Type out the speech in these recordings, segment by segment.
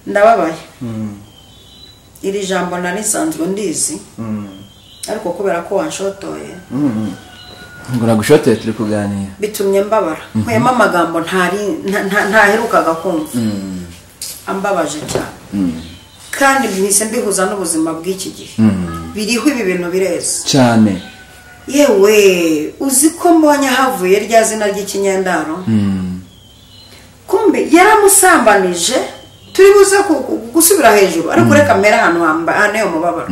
ndababaye iri jambo nari nsanzwe ndizi ariko kubera ko wanshotoye ngo nagushoteye turi kuganira bitumye mbabara nkuyemo amagambo ntari- nta- nta- ntaherukaga kumva ambabaje cyane kandi mpise mbihuza n'ubuzima bw'iki gihe biriho ibi bintu bireze cyane yewe uzi ko mbonye havuye rya zina ry'ikinyendaro kumbe yaramusambanije turi buze ku- ku- gusubira hejuru ariko ureka mbere ahantu hamba- haneye umubabaro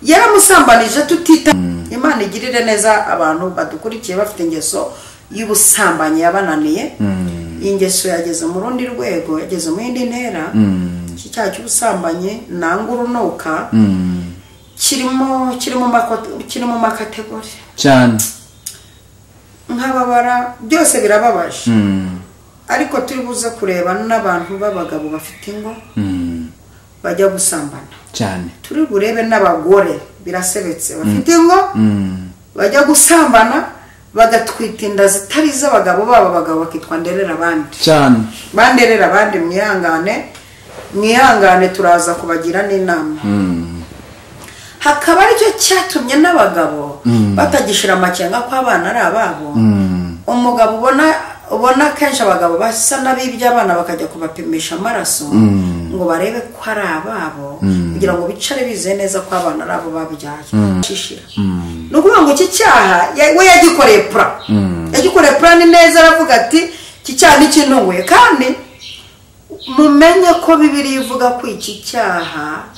yaramusambanije tutita imana igirire neza abantu badukurikiye bafite ingeso y'ubusambanyi yabananiye iyi ngeso yageze mu rundi rwego yageze mu yindi ntera iki cyaha cy'ubusambanyi nanga urunuka kirimo kiri mu mako- kiri mu makategori cyane nk'ababara byose birababaje ariko turi buze kureba n'abantu b'abagabo bafite ingo bajya gusambana cyane turi burebe n'abagore birasebetse bafite ingo bajya gusambana bagatwita inda zitari iz'abagabo babo abagabo bakitwa nderera abandi cyane banderera abandi mwihangane mwihangane turaza kubagira n'inama hakaba aricyo cyatumye n'abagabo batagishyira amakenga ko abana ari ababo umugabo ubona ubona kenshi abagabo basa n'abibye abana bakajya kubapimisha amaraso ngo barebe ko ari ababo kugira ngo bicare bizeye neza ko abana ari abo babyaye Shishira. ni ukuvuga ngo iki cyaha ya- we yagikoreye pura yagikoreye pura ni neza aravuga ati iki cyaha ntikintunguye kandi mumenye ko bibiri ivuga ko iki cyaha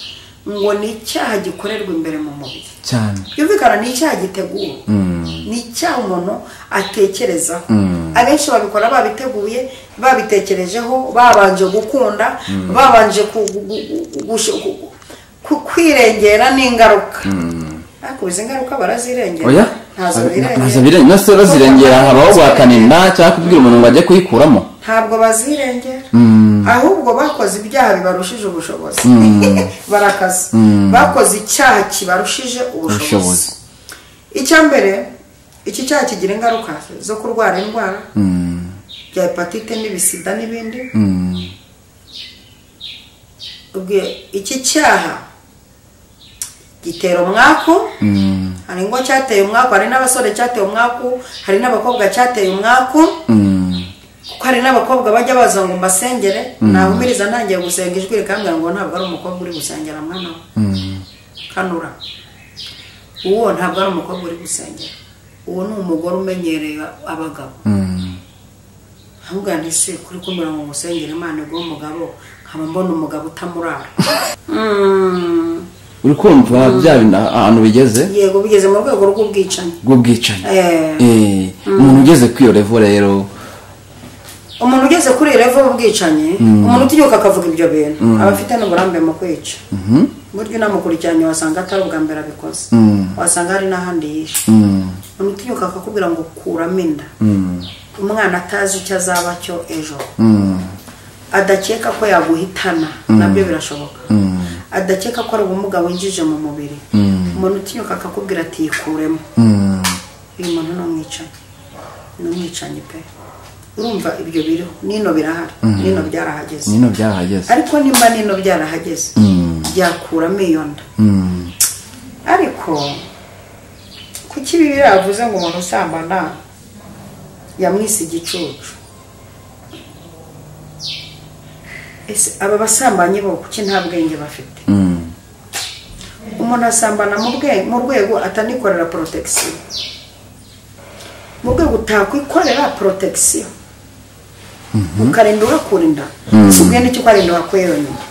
ngo ni icyaha gikorerwa imbere mu mubiri cyane byumvikana ni icyaha giteguwe ni icyaha umuntu atekerezaho abenshi babikora babiteguye babitekerejeho babanje gukunda babanje ku- gu- gu- gu- gush- gu- gu- ku- kwirengera n'ingaruka ariko izi ngaruka barazirengera oya ntazo ntazo birengera birengera no se bazirengera habaho guhakanira cyangwa kubwira umuntu ngo ajye kuyikuramo ntabwo bazirengera ahubwo bakoze ibyaha bibarushije ubushobozi barakaza bakoze icyaha kibarushije ubushobozi Ubushobozi. icya mbere iki cyaha kigira ingaruka zo kurwara indwara bya hepatite n'ibisida n'ibindi ubwe iki cyaha gitera umwaku hari ingo cyateye umwaku hari n'abasore cyateye umwaku hari n'abakobwa cyateye umwaku kuko hari n'abakobwa bajya baza ngo mbasengere nahumiriza ntangiye gusenga ijwi rikambwira ngo ntabwo ari umukobwa uri gusengera mwana we kanura uwo ntabwo ari umukobwa uri gusengera uwo ni umugore umenyereye abagabo ahubwo ntise kuri kumbwira ngo musengere imana ubwo umugabo nkaba mbona umugabo utamurara Mm, uri kumva bya bintu ahantu bigeze yego bigeze mu rwego rw'ubwicanyi bw'ubwicanyi Eh. Eh, umuntu ugeze kuri iyo revo rero umuntu ugeze kuri iyi revo y'ubwicanyi umuntu utinyuka akavuga ibyo bintu aba afite n'uburambe mu kwica burya unamukurikiranye wasanga atari ubwa mbere abikoze wasanga hari n'ahandi yishe umuntu utinyuka akakubwira ngo kuramo inda umwana atazi icyo azaba cyo ejo adakeka ko yaguhitana nabyo birashoboka adakeka ko ari ubumuga winjije mu mubiri umuntu utinyuka akakubwira ati yikuremo uyu muntu ni umwicanyi ni umwicanyi pe urumva ibyo biriho nino birahari nino byarahageze nino byarahageze ariko nimba nino byarahageze byakuramo iyo nda ariko kuki ibi yavuze ngo umuntu usambana yamwise igicucu ese aba basambanyi bo kuki nta bwenge bafite umuntu asambana mu bwe- mu rwego atanikorera porotegisiyo mu rwego utakwikorera porotegisiyo ukarinda ugakura inda si ubwe n'icyo ukarinda wakuye yonyine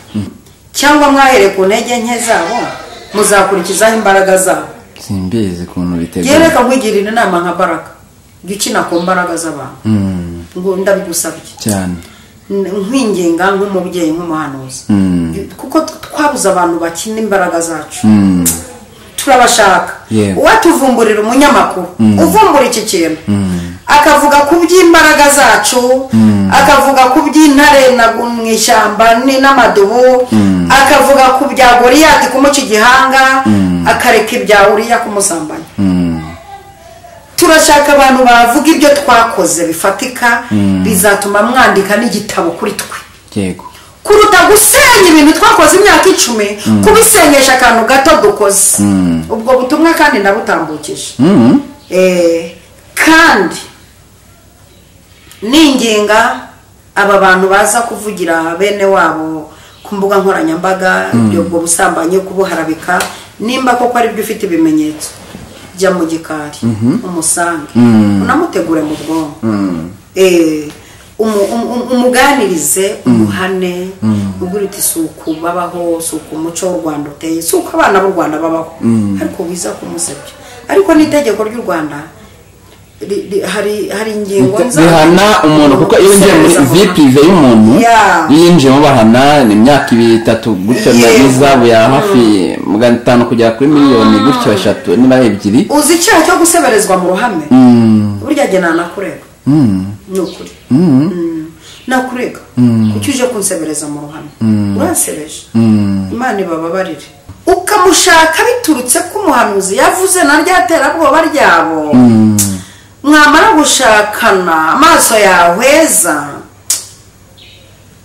cyangwa mwahereye ku ntege nke zabo muzakurikizaho imbaraga zabo simbizi ukuntu yewe bitegura reka nkwigirire inama nka baraka jya ukina ku mbaraga z'abantu ngo ndabigusabye cyane nkwinginga nk'umubyeyi nk'umuhanuzi kuko twabuze abantu bakina imbaraga zacu turabashaka Yewe. uwatuvumburira umunyamakuru uvumbura iki kintu akavuga ku by'imbaraga zacu akavuga ku by'intare na- mu ishyamba ni- n'amadubu akavuga ku bya goriyati kumuca igihanga akareka ibya uriya kumusambanya turashaka abantu bavuga ibyo twakoze bifatika bizatuma mwandika n'igitabo kuri twe yego kuruta gusenya ibintu twakoze imyaka icumi kubisenyesha akantu gato dukoze ubwo butumwa kandi nabutambukije Mm. Eh, kandi ninginga aba bantu baza kuvugira bene wabo ku mbuga nkoranyambaga ubwo busambanyi kubuharabika nimba koko ari byo ufite ibimenyetso jya mu gikari umusange unamutegure mu bwonko Eh, umu- umu- umu- umuganirize umuhane ubwo uriti si uku babaho si uku umuco w'u rwanda uteye si uko abana b'u rwanda babaho ariko wiza kumusebya ariko n'itegeko ry'u rwanda ri- ri- hari hari ingingo Zi- nza- zihana umuntu kuko iyo winjiye muri Gusereza vi umuntu. pirive y'umuntu Yeah. iyo yinjiyemo bahana ni imyaka itatu gutyo na Yego. n'izahabu ya hafi magana atanu kugera kuri miliyoni gutyo eshatu niba ari ebyiri uzi icyaha cyo guseberezwa mu ruhame burya jye nanakurega ni ukuri Mm. nakurega kuki uje kunsebereza mu ruhame uransebeje imana ibababarire ukamushaka biturutse ko umuhanuzi yavuze na rya terabwoba ryabo mwamara gushakana amaso yahweza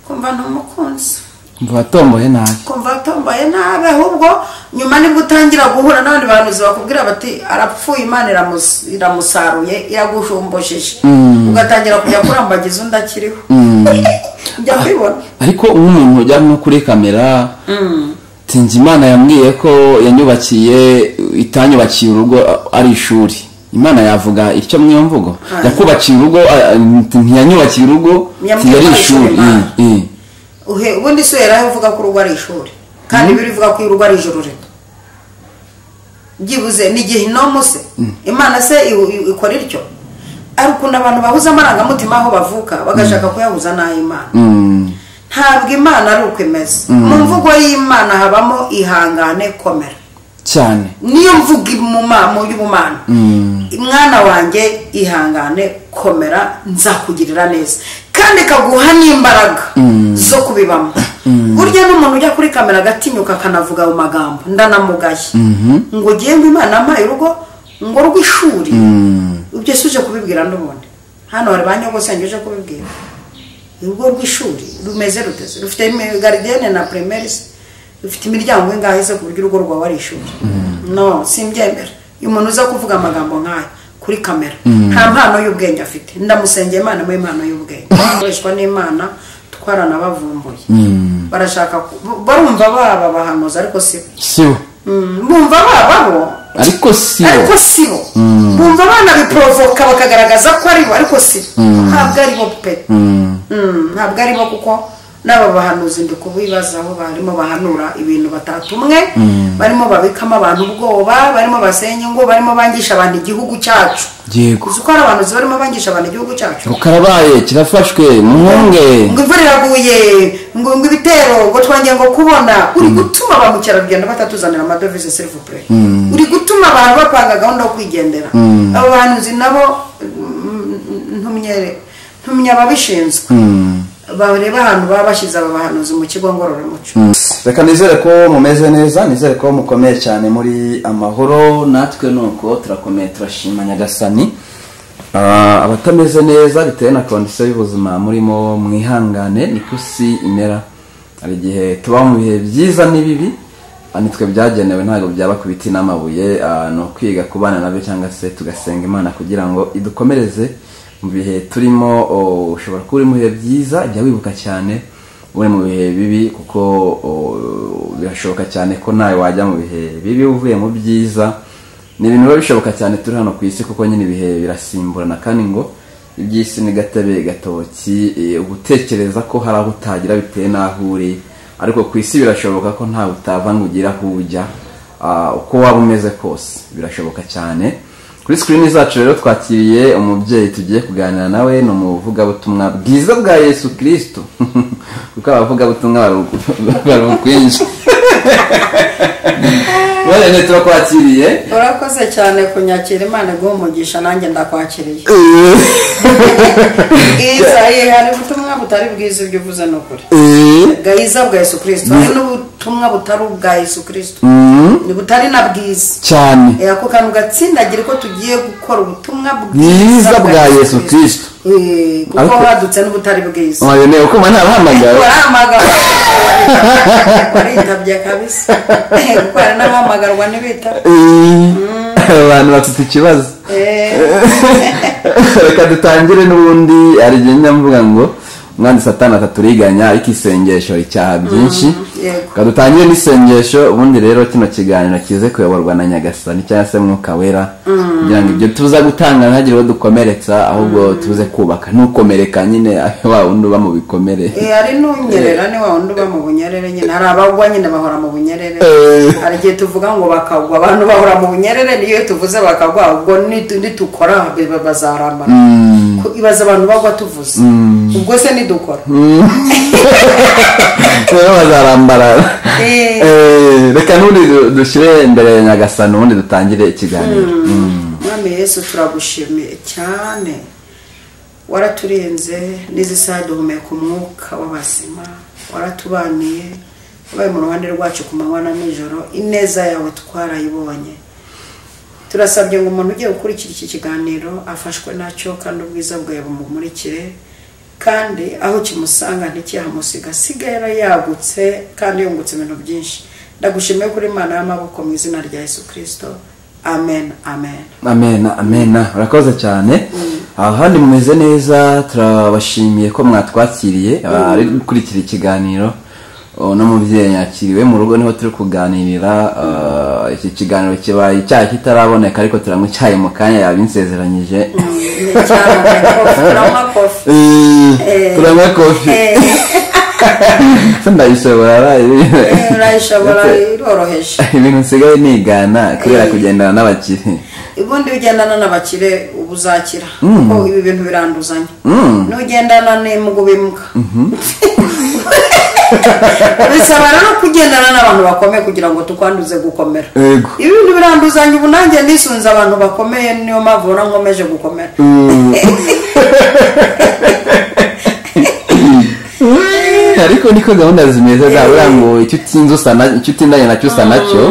kumva ni umukunzi watomboye nabi kumva atombaye nabi ahubwo nyuma nibwo utangira guhura n'abandi bahanuzi bakubwira bati arapfuye imana iramus- iramusaruye iragushumbojeje ugatangira kujya kurambagiza undi akiriho njya kwibona ariko nk'umuntu ujya nko kuri kamera sinzi imana yambwiye ko yanyubakiye itanyubakiye urugo a- ari ishuri imana yavuga ityo mwiyo mvugo yakubakiye urugo a- a- ntiyanyubakiye urugo Yambwiye yari ko ari ishuri ishuri, Imana. Mm, mm. Uhe- ubundi si yaraho uvuga ko urugo ari ishuri kandi biri uvuga ko urugo ari ijoro rito byibuze ni igihe inomu se imana se i- i- ikora ityo ari ukuntu abantu bahuza amarangamutima aho bavuka bagashaka kuyahuza n'ay'imana Mm. ntabwo imana ari uko imeze mu mvugo y'imana habamo ihangane komera cyane niyo mvugo iri mu ma- mu y'ubumana mwana wanjye ihangane komera nzakugirira neza kandi ikaguha n'imbaraga zo kubibamo burya n'umuntu ujya kuri kamera agatinyuka akanavuga mu magambo ndanamugaye ngo ugiye ngo imana ampaye urugo ngo rw'ishuri ibyo si uje kubibwira n'ubundi hano hari ba nyogosenge uje kubibwira urugo rw'ishuri rumeze ruteze rufite imi- garidiyene na primaire se rufite imiryango ingahe se ku buryo urugo rwawe ari ishuri no simbyemera uyu muntu uza kuvuga amagambo nk'ayo kuri kamera nta mpano y'ubwenge afite ndamusengeye imana mu impano y'ubwenge akoreshwa n'imana twaranabavumbuye barashaka ku- barumva baba bahanuzi ariko si sibo bumva bababo ariko sibo ariko si bo bumva abana biporovoka bakagaragaza ko ari bo ariko si bo ntabwo ari bo pe Mm, ntabwo ari bo kuko n'aba bahanuzi ndi kubibazaho barimo bahanura ibintu batatumwe barimo babikamo abantu ubwoba barimo basenya ingo barimo bangisha abantu igihugu cyacu yego uzi ko hari abahanuzi barimo bangisha abantu igihugu cyacu rukarabaye kirafashwe mwunge ngo imvura iraguye ngo ngo ibitero ngo twangiye ngo kubona uri gutuma ba mukerarugendo batatuzanira amadovize serivupure uri gutuma abantu bapanga gahunda yo kwigendera abo bantu nzi nabo mm, ntumye ntumye ababishinzwe bareba ahantu baba bashyize aba bahanuzi mu kigo ngororamuco reka nizere ko mumeze neza nizere ko mukomeye cyane muri amahoro natwe nuko turakomeye turashima nyagasani Ah, abatameze neza bitewe na kondisiyo y'ubuzima murimo mwihangane niko isi imera hari igihe tuba mu bihe byiza n'ibibi ah, nitwe byagenewe ntabwo byaba ku biti n'amabuye ah, ni ukwiga kubana nabyo cyangwa se tugasenga imana kugira ngo idukomereze mu bihe turimo oh, ushobora kuba uri mu bihe byiza jya wibuka cyane uri mu bihe bibi kuko o, birashoboka cyane ko nawe wajya mu bihe bibi uvuye mu byiza ni ibintu biba bishoboka cyane turi hano ku isi kuko nyine ibihe birasimburana kandi ngo iby'isi ni gatebe gatoki eh, uba utekereza ko hari aho utagira bitewe n'aho uri ariko ku isi birashoboka ko ntawe utava ngo ugire aho ujya ah, uko waba umeze kose birashoboka cyane kuri sikirini zacu rero twakiriye umubyeyi tugiye kuganira nawe ni umuvugabutumwa bwiza bwa yesu kirisito kuko abavugabutumwa baru- barukwinshi rero turakwakiriye urakoze cyane kunyakira imana iguha umugisha nanjye ndakwakiriye bwiza hari ubutumwa butari bwiza ibyo uvuze ni ukuri gahiza bwa yesu kirisito hari n'ubu- ubutumwa butari ubwa yesu kirisito Mm, ni butari na bwiza cyane Eh, ako kantu gatsindagira ko tugiye gukora ubutumwa bwiza bwa yesu kirisito Eh, kuko Ariko- wadutse n'ubutari bwiza wayonewe ko mbona ntahamagara warahamagara waritabye kabisa kuko hari n'abahamagarwa ntibitaba abantu bafite ikibazo Eh, reka dutangire n'ubundi hari igihe njya mvuga ngo umwanditsi satani akaturiganya ariko isengesho icyaha byinshi yego. reka dutangire n'isengesho ubundi rero kino kiganiro kize kuyoborwa na nyagasani cyangwa se mwuka wera kugira ngo ibyo tuza gutanga ntihagire uwo dukomeretsa ahubwo tuze kubaka ntukomereka nyine wa wundi uba mu bikomere eh, hari n'unyerera ni wa wundi uba mu bunyerere nyine hari abagwa nyine bahora mu bunyerere Eh. hari igihe tuvuga ngo bakagwa abantu bahora mu bunyerere niyo tuvuze bakagwa ubwo nitu- nitukora be- be- bazarambana Ku- ibaza abantu bagwa tuvuze ubwo se nidukora rero bazarambarara Eh. Eh, reka n'ubundi du- dushyire imbere ya nyagasani ubundi dutangire ikiganiro mwami yesu turagushimiye cyane waraturenze n'izi saha duhumeka umwuka w'abazima waratubaniye wabaye mu ruhande rwacu ku manywa na nijoro ineza yawe twarayibonye turasabye ngo umuntu ugiye gukurikira iki kiganiro afashwe nacyo kandi ubwiza bwawe bumumurikire kandi aho kimusanga ntikihamusiga asigaye yari yagutse kandi yungutse ibintu byinshi ndagushimiye kuri imana y'amaboko mu izina rya yesu kirisito amen amen amena amena urakoze cyane aha handi mumeze neza turabashimiye ko mwatwakiriye ari gukurikira ikiganiro Oh, uno mubyeyi yakiriwe mu rugo niho turi kuganirira Ah, iki kiganiro kibaye icyaha kitaraboneka ariko turamucyaye mu kanya yabinsezeranyije Eh, turanywa kofi ndayishobora araye. urayishobora iroroheje ibintu nsigaye nigana kubera kugendana n'abakire ubundi ugendana n'abakire uba uzakira kuko ibi bintu biranduzanya n'ugendana n'imbwa ub'imbwa bisaba rero kugendana n'abantu bakomeye kugira ngo tukwanduze gukomera Yego. ibi bintu biranduzanya ubu nanjye nisunze abantu bakomeye niyo mpamvu ubona nkomeje gukomera ariko niko gahunda zimeze zaba uriya ngo icyo utinze usa na- icyo utindanye nacyo usa nacyo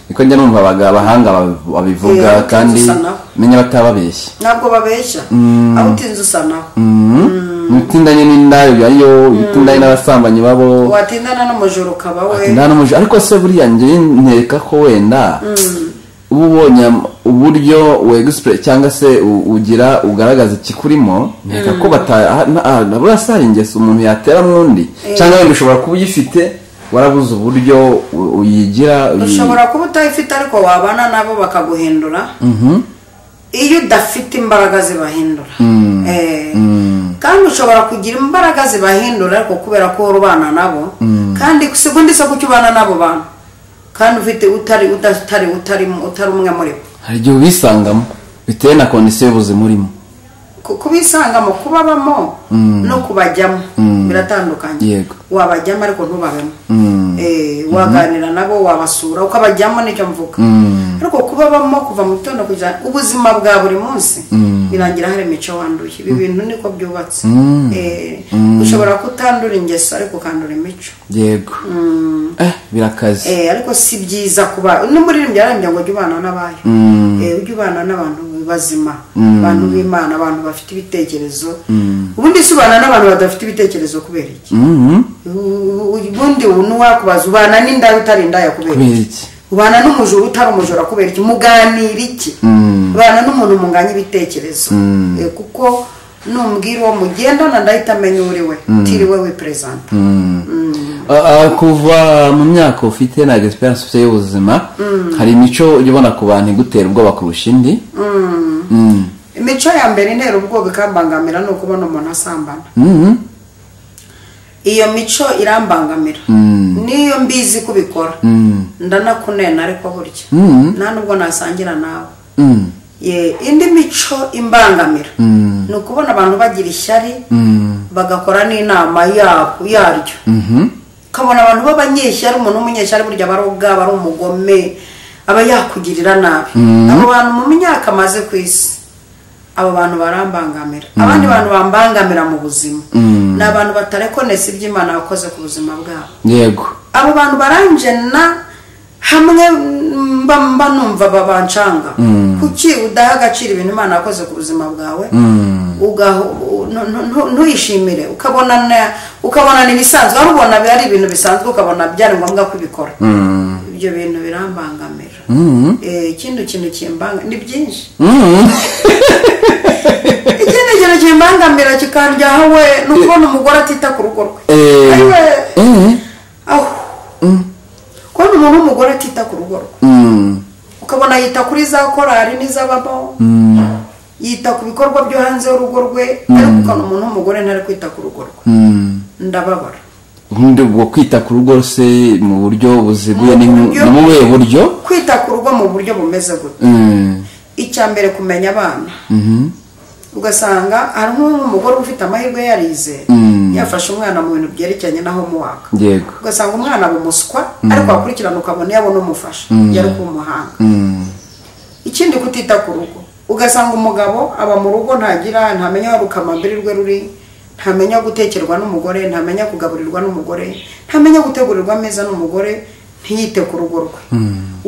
niko njya numva abaga- abahanga bab- babivuga Eh, utinze kandi usa naho. menya batababeshya ntabwo babeshya aho utinze usa naho utindanye n'indaya ubyayo utindanye n'abasambanyi babo watindana n'umujura ukaba we Nta n'umuja- ariko se buriya njye ntereka ko wenda uba ubonye am- uburyo wegisipure cyangwa se u- ugira ugaragaza ikikurimo ntereka ko buriya si hari ingeso umuntu yatera mwundi cyangwa wenda ushobora kuba uyifite warabuze uburyo u- uyigira uyi- ushobora kuba utayifite ariko wabana nabo bakaguhindura iyo udafite imbaraga zibahindura Eh, kandi ushobora kugira imbaraga zibahindura ariko kubera ko uhora ubana nabo kandi segonda isoko icyo ubana nabo bantu kandi ufite utari utari utari utari umwe muri bo hari igihe ubisangamo bitewe na kondisiyo y'ubuzima urimo Ku- kubisangamo kubabamo no kubajyamo biratandukanye Yego. wabajyamo ariko ntubabemo Eh, waganira nabo wabasura ukabajyamo nicyo mvuga ariko kubabamo kuva mu gitondo kujya ubuzima bwa buri munsi birangira hari imico wanduye ibi bintu niko byubatse Eh, ushobora kutandura ingeso ariko ukandura imico yego eh birakaze Eh, ariko si byiza kuba n'umuririmbyi yarambye ngo ujye ubana n'abayo Eh, ujye ubana n'abantu bazima abantu b'imana abantu bafite ibitekerezo ubundi se ubana n'abantu badafite ibitekerezo kubera iki Mhm. U- u- ubundi ubu nuwakubaza ubana n'indaya utari indaya kubera kubera iki iki ubana n'umujura utari umujura kubera iki muganira iki ubana n'umuntu munganya ibitekerezo Eh, kuko numbwira uwo mugendana ndahita amenya uwo uri we utiriwe wiperezanta Ah, ah, kuva mu myaka ufite na experience ufite y'ubuzima hari imico ujya ubona ku bantu igutera ubwoba kurusha indi Mm. imico ya mbere intera ubwoba ikambangamira ni ukubona umuntu asambana Mhm. iyo mico irambangamira niyo mbizi ko ubikora ndanakunena ariko burya nta nubwo nasangira nawe Mm. Ye, indi mico imbangamira ni ukubona abantu bagira ishyari bagakora n'inama yabo yaryo ukabona abantu b'abanyeshyari umuntu w'umunyeshyari burya aba ari ubwabo ari umugome aba yakugirira nabi abo bantu mu myaka amaze ku isi abo bantu barambangamira abandi bantu bambangamira mu buzima ni abantu batarekonesi iby'imana bakoze ku buzima bwabo yego abo bantu baranjena hamwe mba mba numva babancanga kuki udaha agaciro ibintu imana yakoze ku buzima bwawe ugaho- u- nu- nu- nu- ntuyishimire ukabona na- ukabona ni ibisanzwe wari ubona ari ibintu bisanzwe ukabona byari ngombwa ko ubikora ibyo bintu birambangamira Eh, ikindi kintu kimbanga ni byinshi ikindi kintu kimbangamira kikaryaho we ni ukubona umugore atita ku rugo rwe Eh, Ariwe, eh, aho kubona umuntu w'umugore atita ku rugo rwe mm, ukabona yita kuri za korari n'iz'ababaho yita ku bikorwa byo hanze y'urugo rwe ariko ukabona umuntu w'umugore ntari kwita ku rugo rwe mm. ndababara ubundi ubwo kwita ku rugo se mu buryo buziguye ni Mu mu- buryo- ni mu buhe buryo kwita ku rugo mu buryo bumeze gutya Mm, icya mbere kumenya abana mhm, ugasanga hari nk'umugore ufite amahirwe yarize Mm. yafashe umwana mu bintu byerekeranye naho muwaka yego ugasanga umwana aba umuswa ariko wakurikirana ukabona iyo abona umufasha yari kuba umuhanga Mm, ikindi kutita ku rugo ugasanga umugabo aba mu rugo ntagira ntamenya aho rukamambiri rwe ruri ntamenya gutekerwa n'umugore ntamenya kugaburirwa n'umugore ntamenya gutegurirwa ameza n'umugore ntiyite ku rugo rwe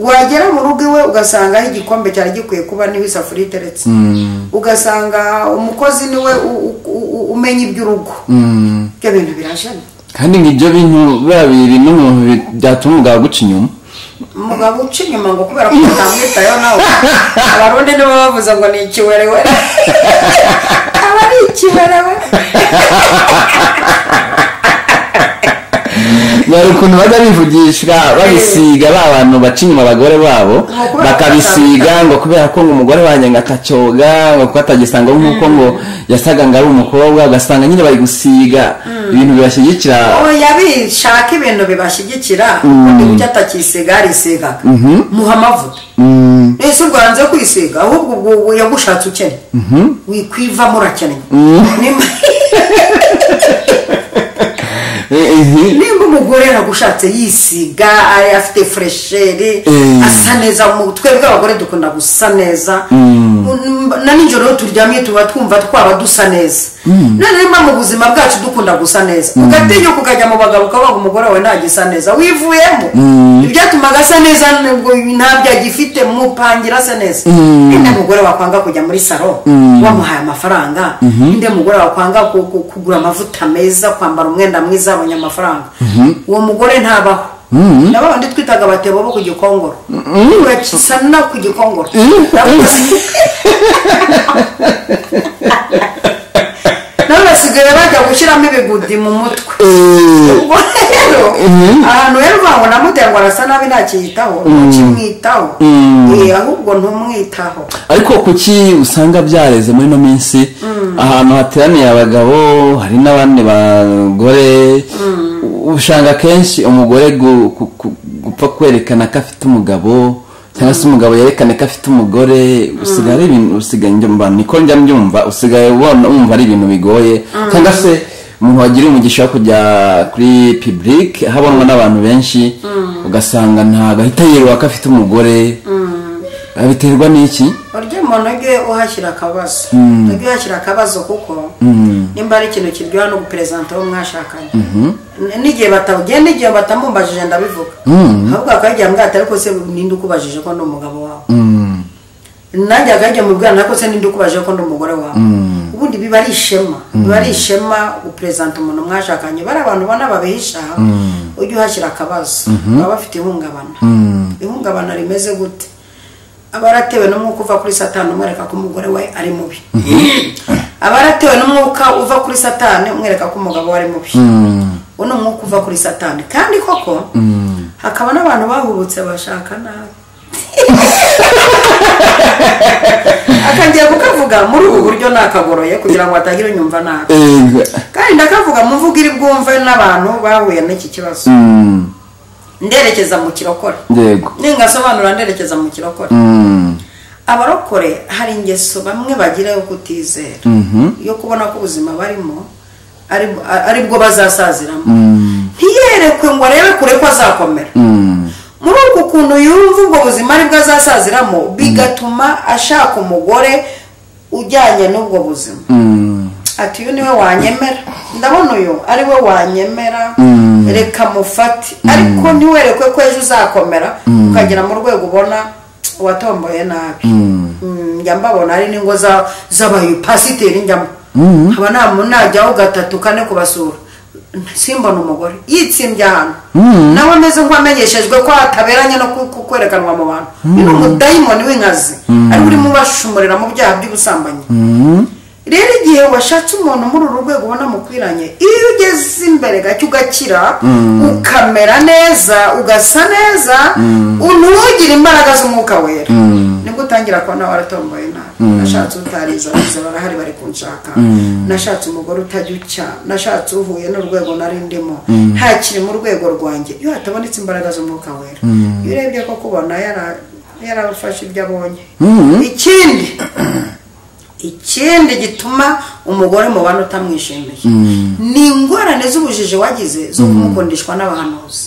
wagera mu rugo iwe ugasanga aho igikombe cyari gikwiye kuba niho isafuriya iteretse ugasanga umukozi niwe u- u- u- umenya iby'urugo mm. ibyo bintu birajana kandi nk'ibyo bintu biriya bibiri n'umuntu bi- byatuma umugabo aguca inyuma umugabo uca inyuma ngo kubera ko utamwitayeho nawe abarundi nibo bavuze ngo ni ikiwerewere aba ari ikiwerewe bari ukuntu bajya bivugisha babisiga ba bantu baca inyuma abagore babo kubera ko bakabisiga ngo kubera ko ngo umugore wanjye ngo atacyoga ngo kuko atagisanga nk'uko ngo yasaga ngo ari umukobwa ugasanga nyine bari gusiga ibintu bibashyigikira oya bishaka ibintu bibashyigikira undi icyo atakisiga yarisigaga muha amavuta ese ubwo hanze yo kwisiga ahubwo ubwo ubu yagushatse ukennye wikwivamo urakennye Nimba- Eh, eh, nimba umugore yagushatse yisiga ari- afite furesheri Mm. asa neza mu- twebwe abagore dukunda gusa neza Mm, na nijoro iyo turyamye tuba twumva twaba dusa neza none nimba mu buzima bwacu dukunda gusa neza ugatinyuka ukajya mu bagabo ukavuga ngo umugore wawe ntagisa neza wivuyemo ibyatumaga asa neza nubwo ntabyo agifite mupangira asa neza ninde mugore wakwanga kujya muri saro wamuhaye amafaranga ninde mugore wakwanga ku- ku- kugura amavuta meza kwambara umwenda mwiza abonye amafaranga uwo mugore ntabaho nabo bandi twitaga abatebo bo ku gikongoro urakisa no ku gikongoro Nabo- nabo basigaye bajya gushyiramo ibigudi mu mutwe eh, ubwo rero ahantu rero uvuga ngo namuterwa arasa nabi ntakiyitaho ntakimwitaho Eh, ahubwo ntumwitaho ariko kuki usanga byareze muri ino minsi ahantu hateraniye abagabo hari n'abandi bagore usanga akenshi umugore gu- ku- ku- gupfa kwerekana ko afite umugabo cyangwa se umugabo yerekane ko afite umugore usigaye ari ibintu usigaye njyumva niko njya mbyumva usigaye ubona wumva ari ibintu bigoye cyangwa se umuntu wagira umugisha wo kujya kuri public habonwa n'abantu benshi ugasanga ntabwo ahita yirirwa ko afite umugore abiterwa n'iki urya umuntu ujye uhashyira akabazo ujye uhashyira akabazo kuko nimba ari ikintu kiryoha no guperezanta uwo mwashakanye N- n'igihe batagenda igihe batamumbajije ndabivuga ahubwo akagira mbwate ariko se ninde ukubajije ko ndi umugabo wawe nanjye akajya mu bwana ariko se ninde ukubajije ko ndi umugore wawe ubundi biba ari ishema biba ari ishema guperezanta umuntu mwashakanye bari abantu ubona babihisha ujye uhashyira akabazo baba bafite ihungabana ihungabana rimeze gute abaratewe n'umwuka uva kuri satani umwereka ko umugore we ari mubi abaratewe n'umwuka uva kuri satani umwereka ko umugabo we ari mubi uwo ni umwuka uva kuri satani kandi koko hakaba n'abantu bahubutse bashaka nabi akangiye kukavuga muri ubu buryo nakagoroye kugira ngo hatagira unyumva nabi Ego. kandi ndakavuga mu mvugo iri bwumve n'abantu bahuye n'iki kibazo Mm, nderekeza mu kirokore Yego. ningasobanura nderekeza mu kirokore Mm, abarokore hari ingeso bamwe bagira yo kutizera yo kubona ko ubuzima barimo ari ari bwo bazasaziramo ntiyerekwe ngo arebe kure ko azakomera mm, muri uku kuntu yumva ubwo buzima aribwo azasaziramo bigatuma ashaka umugore ujyanye n'ubwo buzima ati uyu niwe wanyemera ndabona uyu ari we wanyemera reka mufate ariko ntiwerekwe ko ejo uzakomera ukagera mu rwego ubona watomboye nabi njya mbabona ari n'ingo z'abayipasiteri njyamo haba najyaho gatatu kane kubasura simbona umugore yitsimbye ahantu nawe ameze nk'uwamenyeshejwe ko ataberanye no kwerekanwa mu bantu ni umudayimoni w'inkazi ariko urimo ubashumurira mu byaha by'ubusambanyi rero igihe washatse umuntu muri uru rwego ubona mukwiranye iyo ugeze imbere gake ugakira ukamera neza ugasa neza ntugire imbaraga z'umwuka wera nibwo utangira kubona waratomboye nabi nashatse utariza bose barahari bari kunshaka nashatse umugore utajya ucya nashatse uhuye n'urwego nari ndimo ntakiri mu rwego rwanjye iyo hatabonetse imbaraga z'umwuka wera iyo urebye ko kubona yarafashe ibyo abonye ikindi ikindi gituma umugore mu bantu utamwishimiye ni ingorane z'ubujiji wagize zo kumukundishwa n'abahanuzi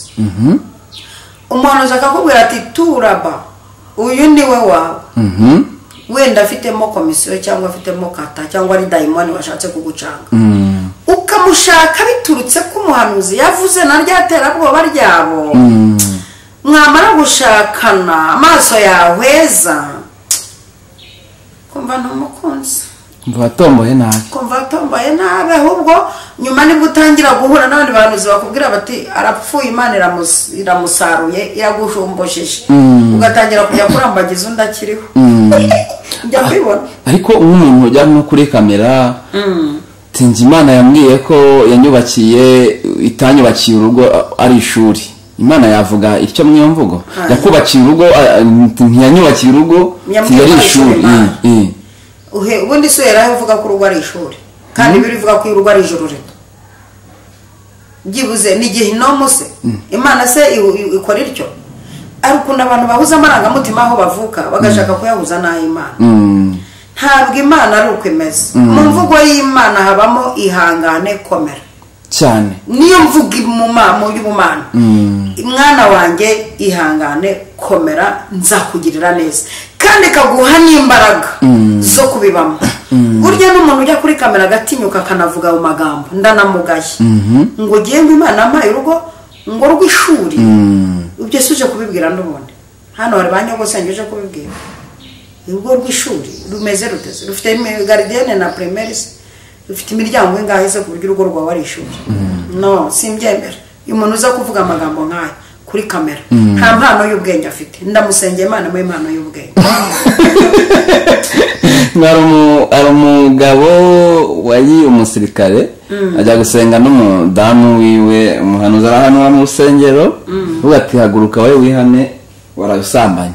umuhanuzi akakubwira ati turaba uyu ni we wawe wenda afitemo komisiyo cyangwa afitemo kata cyangwa ari dayimoni washatse kugucanga ukamushaka biturutse ko umuhanuzi yavuze na rya terabwoba ryabo mwamara gushakana amaso yahweza kumva ntumukunzi mva watomboye nabi kumva watomboye nabi ahubwo nyuma nibwo utangira guhura n'abandi bahanuzi bakubwira bati arapfuye imana iramus- iramusaruye iragushumbujije ugatangira kujya kurambagiza undi akiriho njya kwibona ariko nk'umuntu ujyana no kuri kamera tinze imana yambwiye ko yanyubakiye itanyubakiye urugo a- ari ishuri imana yavuga ityo mu iyo mvugo yakubakiye urugo a- ntiyanyubakiye urugo Yambwiye yari ko ari ishuri ishuri, Imana. Eh, eh. Uhe- ubundi si uheraho uvuga ko urugo ari ishuri kandi biri uvuga ko urugo ari ijuru rito byibuze ni igihe inomo se imana se ihu- ihu- ikora ityo ari ukuntu abantu bahuza amarangamutima aho bavuka bagashaka kuyahuza n'ay'imana Mm, ntabwo imana ari uko imeze mu mvugo y'imana habamo ihangane komera cyane niyo mvuga imuma- mu y'ubumana mwana wanjye ihangane komera nzakugirira neza kandi ikaguha n'imbaraga zo kubibamo burya n'umuntu ujya kuri kamera agatinyuka akanavuga ayo magambo ndanamugaye ngo ugende imana ampaye urugo ngo rw'ishuri ibyo si uje kubibwira n'ubundi hano hari ba nyogosenge uje kubibwira urugo rw'ishuri rumeze ruteze rufite imi- garidiyene na primarise rufite imiryango ingahe se ku buryo urugo rwawe ari ishuri no simbyemera uyu muntu uza kuvuga amagambo nk'aya kuri kamera nta mpano y'ubwenge afite ndamusengeye imana muri impano y'ubwenge hari umu- hari umugabo wari umusirikare ajya gusenga n'umudamu wiwe umuhanuzi arahanura mu rusengero ubu ati haguruka wowe wihane warabisambanye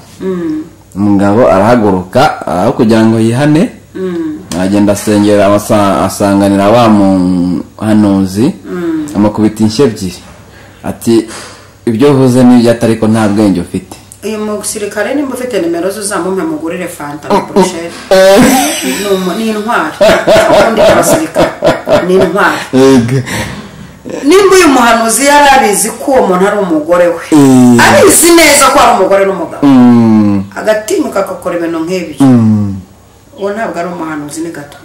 umugabo arahaguruka aho kugira ngo yihane aragenda asengera abasa- asanganira wa muhanuzi amukubita inshyi ebyiri ati ibyo uvuze ni ibyo ariko nta bwenge ufite uyu musirikare nimba ufite nimero ze uzamumpe mugurire fanta na burusheri Ni umu- ni intwari ubundi abasirikare ni intwari nimba uyu muhanuzi yari abizi ko uwo muntu ari umugore we Mm. abizi neza ko ari umugore n'umugabo Mm. agatinyuka agakora ibintu nk'ibi uwo ntabwo ari umuhanuzi ni gato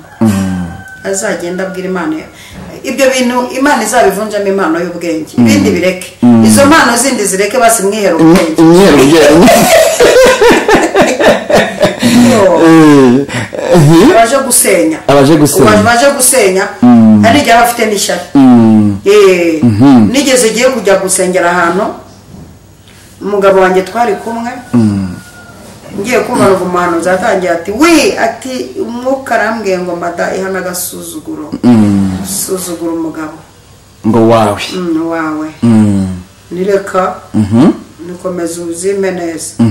azagenda abwira imana ye- ibyo bintu imana izabivunjamo impano y'ubwenge ibindi bireke izo mpano zindi zireke basi mwihere ubwenge imyeru Yo, abaje gusenya Abaje gusenya. Ubu baje gusenya hari n'igihe aba afite n'ishyari Eh, nigeze igihe kujya gusengera ahantu umugabo wanjye twari kumwe ngiye kumva ngo umuhanuzi atangiye ati we ati umwuka arambwiye ngo mbada ihana agasuzuguro suzugura umugabo ngo wawe mm, wawe nireka nikomeza uzime neza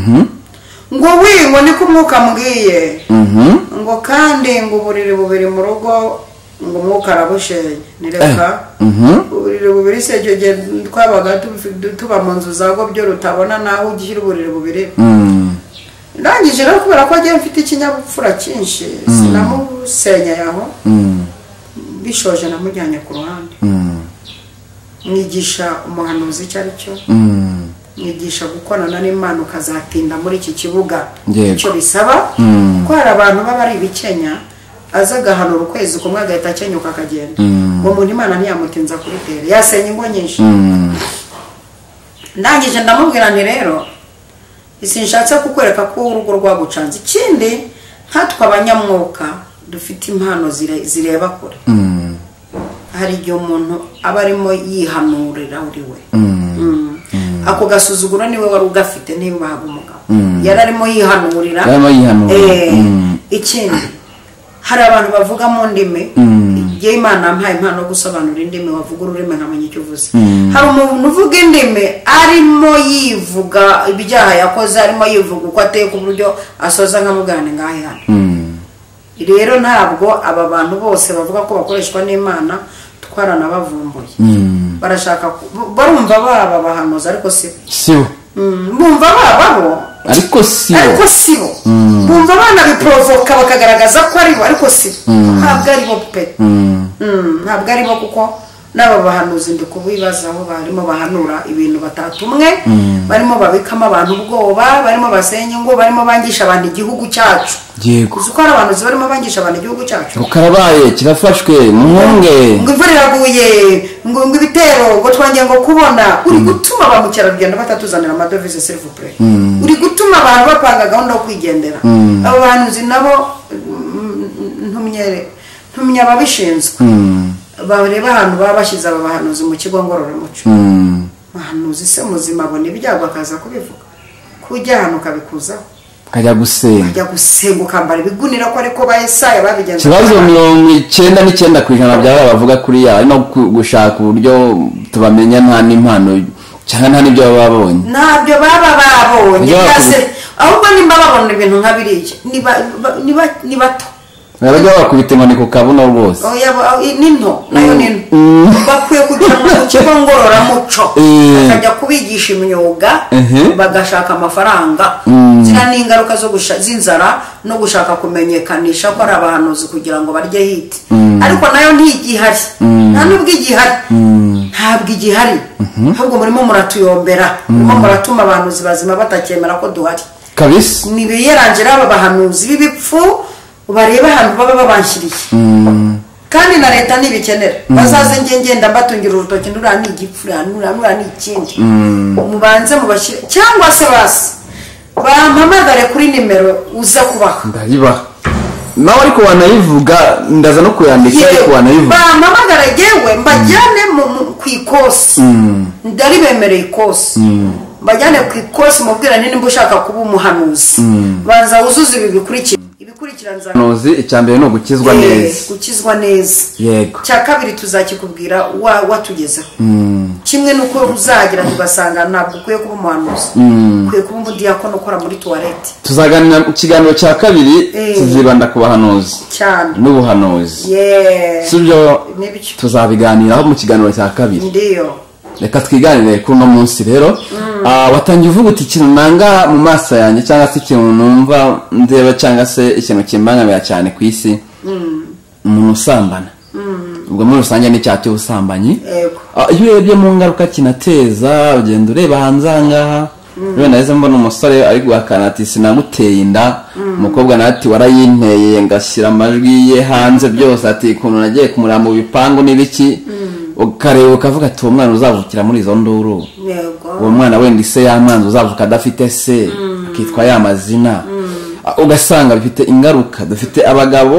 ngo we ngo niko umwuka ambwiye ngo kandi ngo uburiri bubiri mu rugo ngo umwuka arabushenya nireka uburiri bubiri se icyo gihe twabaga tubi- tuba mu nzu za gobyo rutabona naho ugishyira uburiri bubiri ndangije rero kubera ko agiye mfite ikinyabupfura cyinshi sinamusenyeye aho bishoje namujyanye ku ruhande mwigisha umuhanuzi icyo ari cyo mwigisha gukorana n'imana ukazatinda muri iki kibuga Yego. icyo bisaba ko hari abantu baba ari ibikenya aza agahanura ukwezi kumwe agahita akenyuka akagenda uwo muntu imana ntiyamutinza kurutera yasenya ingo nyinshi ndangije ndamubwira nti rero sinshatse kukwereka ko urugo rwagucanze ikindi nkatwe abanyamwuka dufite impano zire- zireba kure hari igihe umuntu aba arimo yihanurira uri we Mm. ako gasuzuguro niwe wari ugafite ntibahaga umugabo yari arimo yihanurira Yari arimo yihanura. Eh, Mm. ikindi hari abantu bavuga mu ndimi igihe imana yampaye impano yo gusobanura indimi wavuga ururimi nkamenya icyo uvuze hari umuntu uvuga indimi arimo yivuga ibyaha yakoze arimo yivuga uko ateye ku buryo asoza nkamugane ngahe hano rero ntabwo aba bantu bose bavuga ko bakoreshwa n'imana twaranabavumbuye barashaka ku- bu- barumva baba abahanuzi ariko si sibo Mm, bumva bababo ariko sibo ariko si bo bumva abana biporovoka bakagaragaza ko ari bo ariko si bo ntabwo ari bo pe Mm, ntabwo ari bo kuko n'aba bahanuzi ndi kubibazaho barimo bahanura ibintu batatumwe barimo babikamo abantu ubwoba barimo basenya ingo barimo bangisha abantu igihugu cyacu yego uzi ko hari abahanuzi barimo bangisha abantu igihugu cyacu rukarabaye kirafashwe mwunge ngo imvura iraguye ngo ngo ibitero ngo twangiye ngo kubona uri gutuma ba mukerarugendo batatuzanira amadovize serivupure uri gutuma abantu bapanga gahunda yo kwigendera abo bantu nzi nabo mm, ntumye ntumye ababishinzwe bareba ahantu baba bashyize aba bahanuzi mu kigo ngororamuco Mm. bahanuzi se muzima abona ibyago akaza kubivuga kujya ahantu ukabikuzaho kajya gusenga kujya gusenga ukambara ibigunira ko ariko ba esaya babigenza ikibazo mirongo icyenda n'icyenda ku ijana byaba bavuga kuriya ari no ku- gushaka uburyo tubamenya nta n'impano cyangwa nta n'ibyo baba babonye ntabyo baba babonye Ntabyo byase babonye. ahubwo nimba babona ibintu nka biriya ni ba- ba- ni ba- ni bato barajya bakubita inkoni ku kabuno rwose Oya, ba- ni nto nayo ni nto bakwiye kujya mu kigo ngororamuco Eh. bakajya kubigisha imyuga Mhm. bagashaka amafaranga ziriya ni ingaruka zo gusha- z'inzara no gushaka kumenyekanisha ko ari abahanuzi kugira ngo barye hiti ariko nayo ntigihari nta n'ubwo igihari ntabwo igihari ahubwo murimo muratuyombera murimo muratuma abahanuzi bazima batacyemera ko duhari kabisa nibiyerangira aba bahanuzi b'ibipfu barebe ahantu baba babanshyiriye kandi na leta ntibikenera bazaze nge ngenda mbatungira urutoki nura ni igipfu nura nura nura ni ikindi mubanze mubashyire cyangwa se basi bampamagare kuri nimero uza kubaha ndayibaha nawe ariko wanayivuga ndaza no kuyandika ariko wanayivuga bampamagara yewe mbajyane mu- mu- ku ikosi ndari bemereye ikosi mbajyane ku ikosi mubwira nimba ushaka kuba umuhanuzi banza wuzuze ibi bikurikira ibikurikira nza nozi icya mbere ni ugukizwa Eh, neza gukizwa neza yego cya kabiri tuzakikubwira wa- watugezeho kimwe nuko uzagira tugasanga ntabwo ukwiye kuba umuhanuzi ukwiye kuba umudiyakono ukora muri tuwarete tuzaganira mu kiganiro cya kabiri Eh. tuzibanda ku bahanuzi cyane n'ubuhanuzi yeee si byo nibyo tuzabiganiraho mu kiganiro cya kabiri ndiyo reka twiganire kuri uno munsi rero Ah, watangiye uvuga uti ikintu nanga mu maso yanjye cyangwa se ikintu numva ndeba cyangwa se ikintu kimbangamira cyane ku isi umuntu usambana ubwo muri rusange n'icyaha cy'ubusambanyi yego Ah, iyo urebye mu ngaruka kinateza ugenda ureba hanze aha ngaha rero nahise mbona umusore ari guhakana ati sinamuteye inda umukobwa nawe ati warayinteye ngashyira amajwi ye hanze byose ati ukuntu nagiye kumureba mu bipangu n'ibiki ukareba ukavuga ati uwo mwana uzavukira muri izo nduru yego uwo mwana wenda ise y'amanzi uzavuka adafite se akitwa ya mazina Ah, ugasanga bifite ingaruka dufite abagabo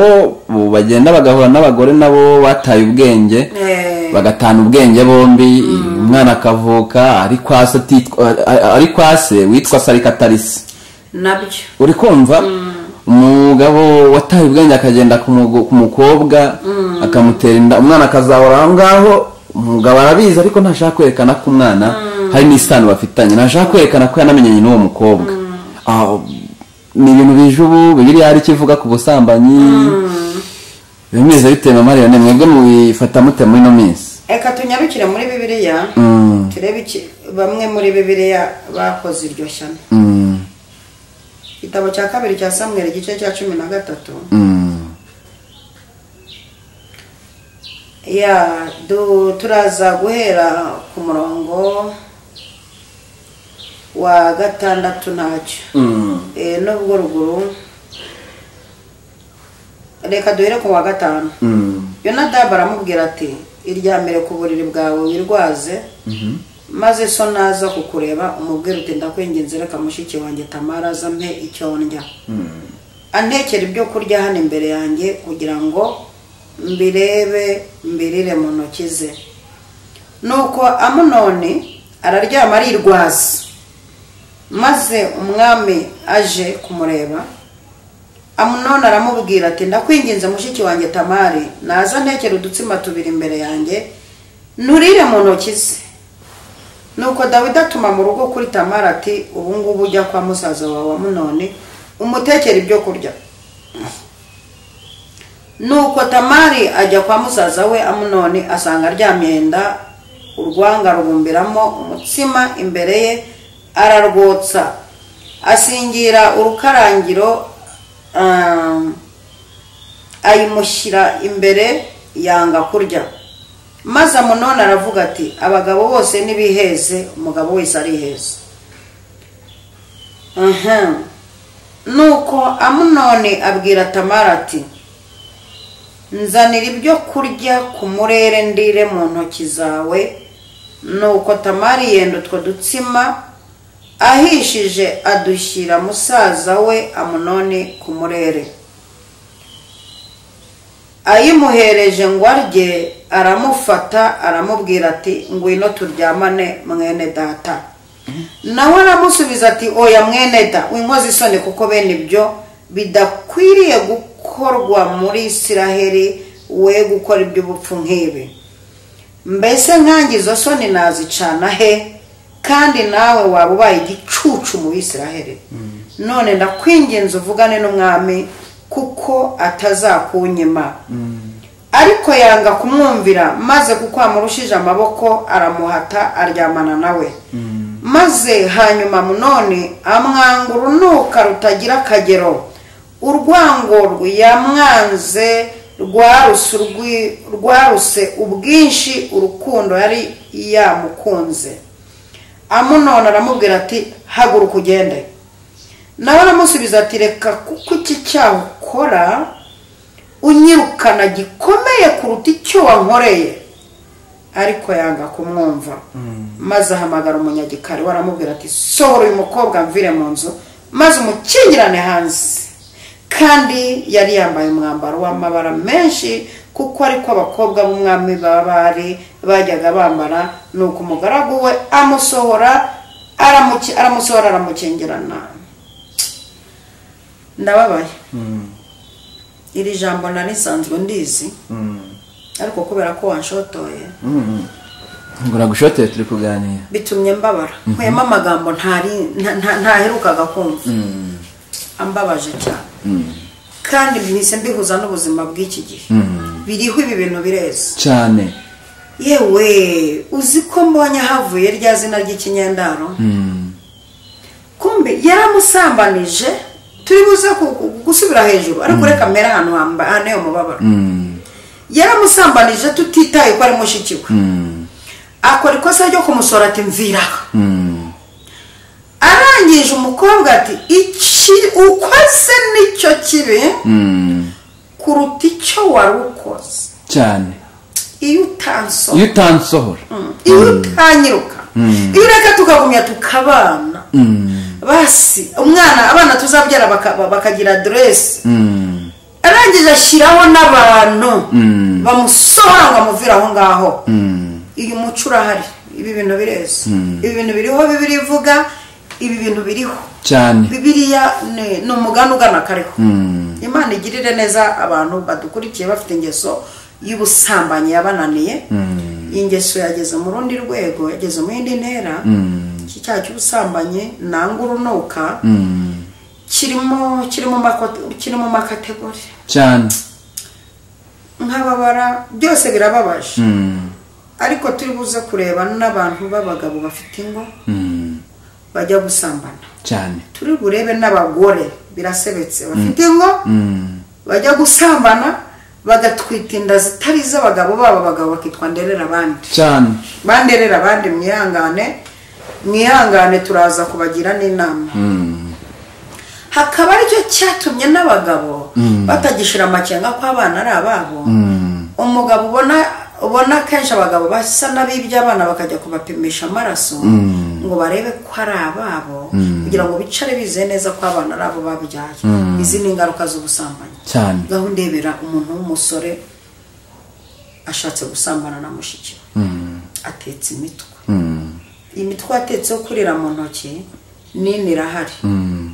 bu- bagenda bagahura n'abagore nabo bataye ubwenge Eh. bagatana ubwenge bombi umwana akavuka ari kwa se atitwa- a- a- ari kwa se witwa sarikatarisi nabyo uri kumva umugabo wataye ubwenge akagenda ku mugo- ku mukobwa akamutera inda umwana akazahora aho ngaho umugabo arabizi ariko ntashaka kwerekana ko umwana hari n'isano bafitanye ntashaka kwerekana ko yanamenyanye n'uwo mukobwa Ah, ni ibintu bije ubu bibiri hari icyo ivuga ku busambanyi bimeze bitewe na mariyone mwebwe mubifata mute muri ino minsi reka tunyarukire muri bibiliya turebe iki bamwe muri bibiliya bakoze iryo shyano Mm, igitabo cya kabiri cya samweri igice cya cumi na gatatu mm, ya du- turaza guhera ku murongo wa gatandatu ntacyo mm. Eh, nubwo ruguru reka duhere ku wa gatanu yonadabu aramubwira ati iryamire ku buriri bwawe wirwaze maze so naza kukureba umubwira uti ndakwinginze reka mushiki wanjye tamara aza mpe icyo ndya antekera ibyo kurya hano imbere yanjye kugira ngo mbirebe mbirire mu ntoki ze nuko amunoni araryama arirwaza maze umwami aje kumureba amunoni aramubwira ati ndakwinginze mushiki wanjye tamari naza ntekera udutsima tubiri imbere yanjye nturire mu ntoki ze nuko dawidi atuma mu rugo kuri tamari ati ubu ngubu ujya kwa musaza wawe amunoni umutekera ibyo kurya nuko tamari ajya kwa musaza we amunoni asanga aryamye yenda urwanga rubumbiramo umutsima imbere ye ararwotsa asingira urukarangiro um, ayimushyira imbere yanga kurya maze amunoni aravuga ati abagabo bose nibiheze umugabo wese ariheze aha nuko amunoni abwira tamara ati nzanira ibyo kurya ku murere ndire mu ntoki zawe nuko tamari yenda utwo dutsima ahishije adushyira musaza we amunoni ku murere ayimuhereje ngo arye aramufata aramubwira ati ngwino turyamane mwene data nawe aramusubiza ati oya mwene da winkoze isoni kuko bene ibyo bidakwiriye gukorwa muri isiraheri we gukora iby'ubupfu nk'ibi mbese nkange izo soni nazicana he kandi nawe waba ubaye igicucu mu bisiraheri none ndakwingenza uvugane n'umwami kuko atazakunyima ariko yanga kumwumvira maze kuko amurushije amaboko aramuhata aryamana nawe maze hanyuma munone amwanga urunuka rutagira akagero urwango rwiyamwanze rwaruse ubwinshi urukundo yari yamukunze amunone aramubwira ati haguruka ugende nawe aramusubiza ati reka kuko iki cyaha ukora unyirukana gikomeye kuruta icyo wankoreye ariko yanga kumwumva maze ahamagara umunyagikari we aramubwira ati sohora uyu mukobwa mvire mu nzu maze umukingirane hanze kandi yari yambaye umwambaro w'amabara menshi kuko ariko abakobwa b'umwami baba bari bajyaga bambara nuko umugaragu we amusohora aramusohora aramukingirana ndababaye iri jambo nari risanzwe ndizi ariko kubera ko wanshotoye ngo nagushoteye turi kuganira bitumye mbabara nkuyemo amagambo ntari- nta- nta- ntaherukaga kumva ambabaje cyane kandi mpise mbihuza n'ubuzima bw'iki gihe biriho ibi bintu bireza cyane yewe uzi ko mbonye havuye rya zina ry'ikinyendaro kumbe yaramusambanije turi buze ku- ku- gusubira hejuru ariko reka mbere ahantu hamba- hane umubabaro yaramusambanije tutitaye ko ari mushiki we akora ikosa ryo kumusora ati mviraho arangije umukobwa ati iki ukoze nicyo kibi kuruta icyo wari ukoze cyane iyo utansoma iyo utansohora iyo utanyiruka iyo ureka tukagumya tukabana basi umwana abana tuzabyara baka- bakagira aderesi arangije ashyiraho n'abantu bamusohora ngo amuvire aho ngaho uyu muco urahari ibi bintu bireza ibi bintu biriho bibiri ivuga ibi bintu biriho cyane bibiriya ni ni umugani ugana kariho imana igirire neza abantu badukurikiye bafite ingeso y'ubusambanyi yabananiye iyi ngeso yageze mu rundi rwego yageze mu yindi ntera iki cyaha cy'ubusambanyi nanga urunuka kirimo kiri mu mako- kiri mu makategori cyane nkababara byose birababaje ariko turi buze kureba n'abantu b'abagabo bafite ingo bajya gusambana cyane turi burebe n'abagore birasebetse bafite ingo bajya gusambana bagatwita inda zitari iz'abagabo babo abagabo bakitwa nderera abandi cyane banderera abandi mwihangane mwihangane turaza kubagira n'inama hakaba aricyo cyatumye n'abagabo batagishira amakenga ko abana ari ababo umugabo ubona ubona akenshi abagabo basa n'abibye abana bakajya kubapimisha amaraso ngo barebe ko ari ababo kugira ngo bicare bizeye neza ko abana ari abo babyaye izi ni ingaruka z'ubusambanyi cyane gahunda ndebera umuntu w'umusore ashatse gusambana na mushiki we atetse imitwe imitwe yatetse yo kurira mu ntoki nini irahari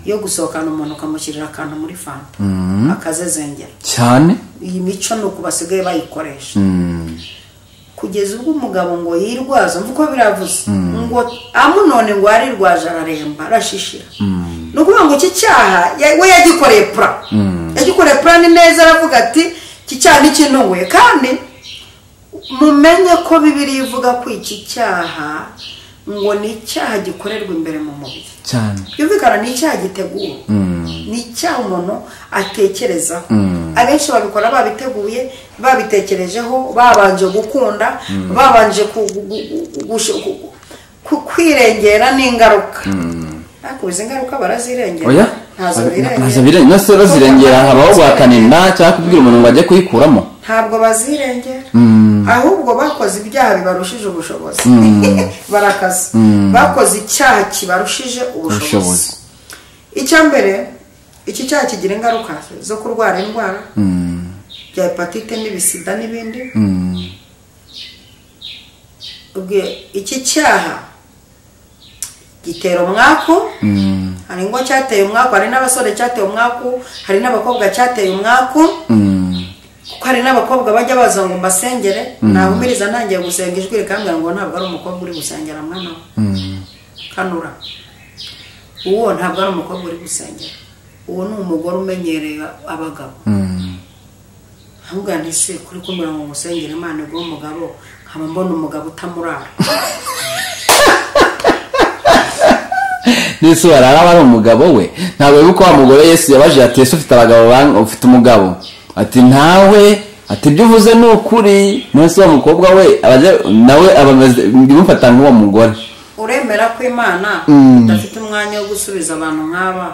yo gusohokana umuntu ukamushyirira akantu muri fanta akazezengera cyane iyi mico ni uku basigaye bayikoresha kugeza ubwo umugabo ngo yirwaze mvuko biravuze ngo amunone ngo yarirwaje araremba arashishira ni ukuvuga ngo iki cyaha ya- we yagikoreye pura yagikoreye pura ni neza aravuga ati iki cyaha ntikintuwe kandi mumenye ko bibiri ivuga ko iki cyaha ngo ni icyaha gikorerwa imbere mu mubiri cyane byumvikana ni icyaha giteguwe ni icyaha umuntu atekerezaho abenshi babikora babiteguye babitekerejeho babanje gukunda babanje ku- gu- gu- gu- gush- gu- gu- ku- kwirengera n'ingaruka ariko izi ngaruka barazirengera oya ntazo ntazo birengera birengera se bazirengera habaho guhakanira cyangwa kubwira umuntu ngo ajye kuyikuramo ntabwo bazirengera ahubwo bakoze ibyaha bibarushije ubushobozi barakaza bakoze icyaha kibarushije Ubushobozi. ubushobozi icya mbere iki cyaha kigira ingaruka zo kurwara indwara bya hepatite n'ibisida n'ibindi ubwe- iki cyaha gitera umwaku hari ingo cyateye umwaku hari n'abasore cyateye umwaku hari n'abakobwa cyateye umwaku kuko hari n'abakobwa bajya baza ngo mbasengere nahumiriza ntangiye gusenga ijwi rikambwira ngo ntabwo ari umukobwa uri gusengera mwana we kanura uwo ntabwo ari umukobwa uri gusengera uwo ni umugore umenyereye abagabo ahubwo nti se kuri kumbwira ngo musengere imana iguhe umugabo nkaba mbona umugabo utamurara n'isi barara aba ari umugabo we ntabwo wibuka wa mugore yesu yabajije ati ese ufite abagabo bang- ufite umugabo ati ntawe ati ibyo uvuze ni ukuri munsi wa mukobwa we abajya- nawe aba ameze bimufata nk'uwo mugore uremera ko imana idafite umwanya wo gusubiza abantu nk'aba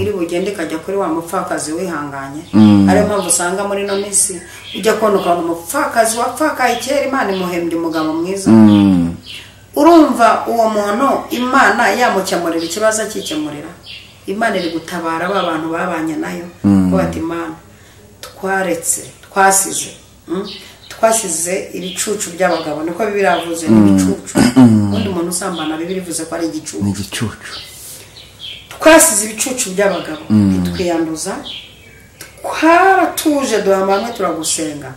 iri bugende ikajya kuri wa mupfakazi wihanganye ariyo mpamvu usanga muri ino minsi ujya kubona ukabona umupfakazi wapfakaye kera imana imuhembye umugabo mwiza urumva uwo muntu imana yamukemurira ikibazo akikemurira imana iri gutabara ba bantu babanye nayo kuba ati imana twaretse twasize mm, twasize ibicucu by'abagabo niko bibiravuze ni ibicucu undi muntu usambana bibiri ivuze ko ari igicucu ni igicucu twasize ibicucu by'abagabo ntitwiyanduza twaratuje duhamanywe turagusenga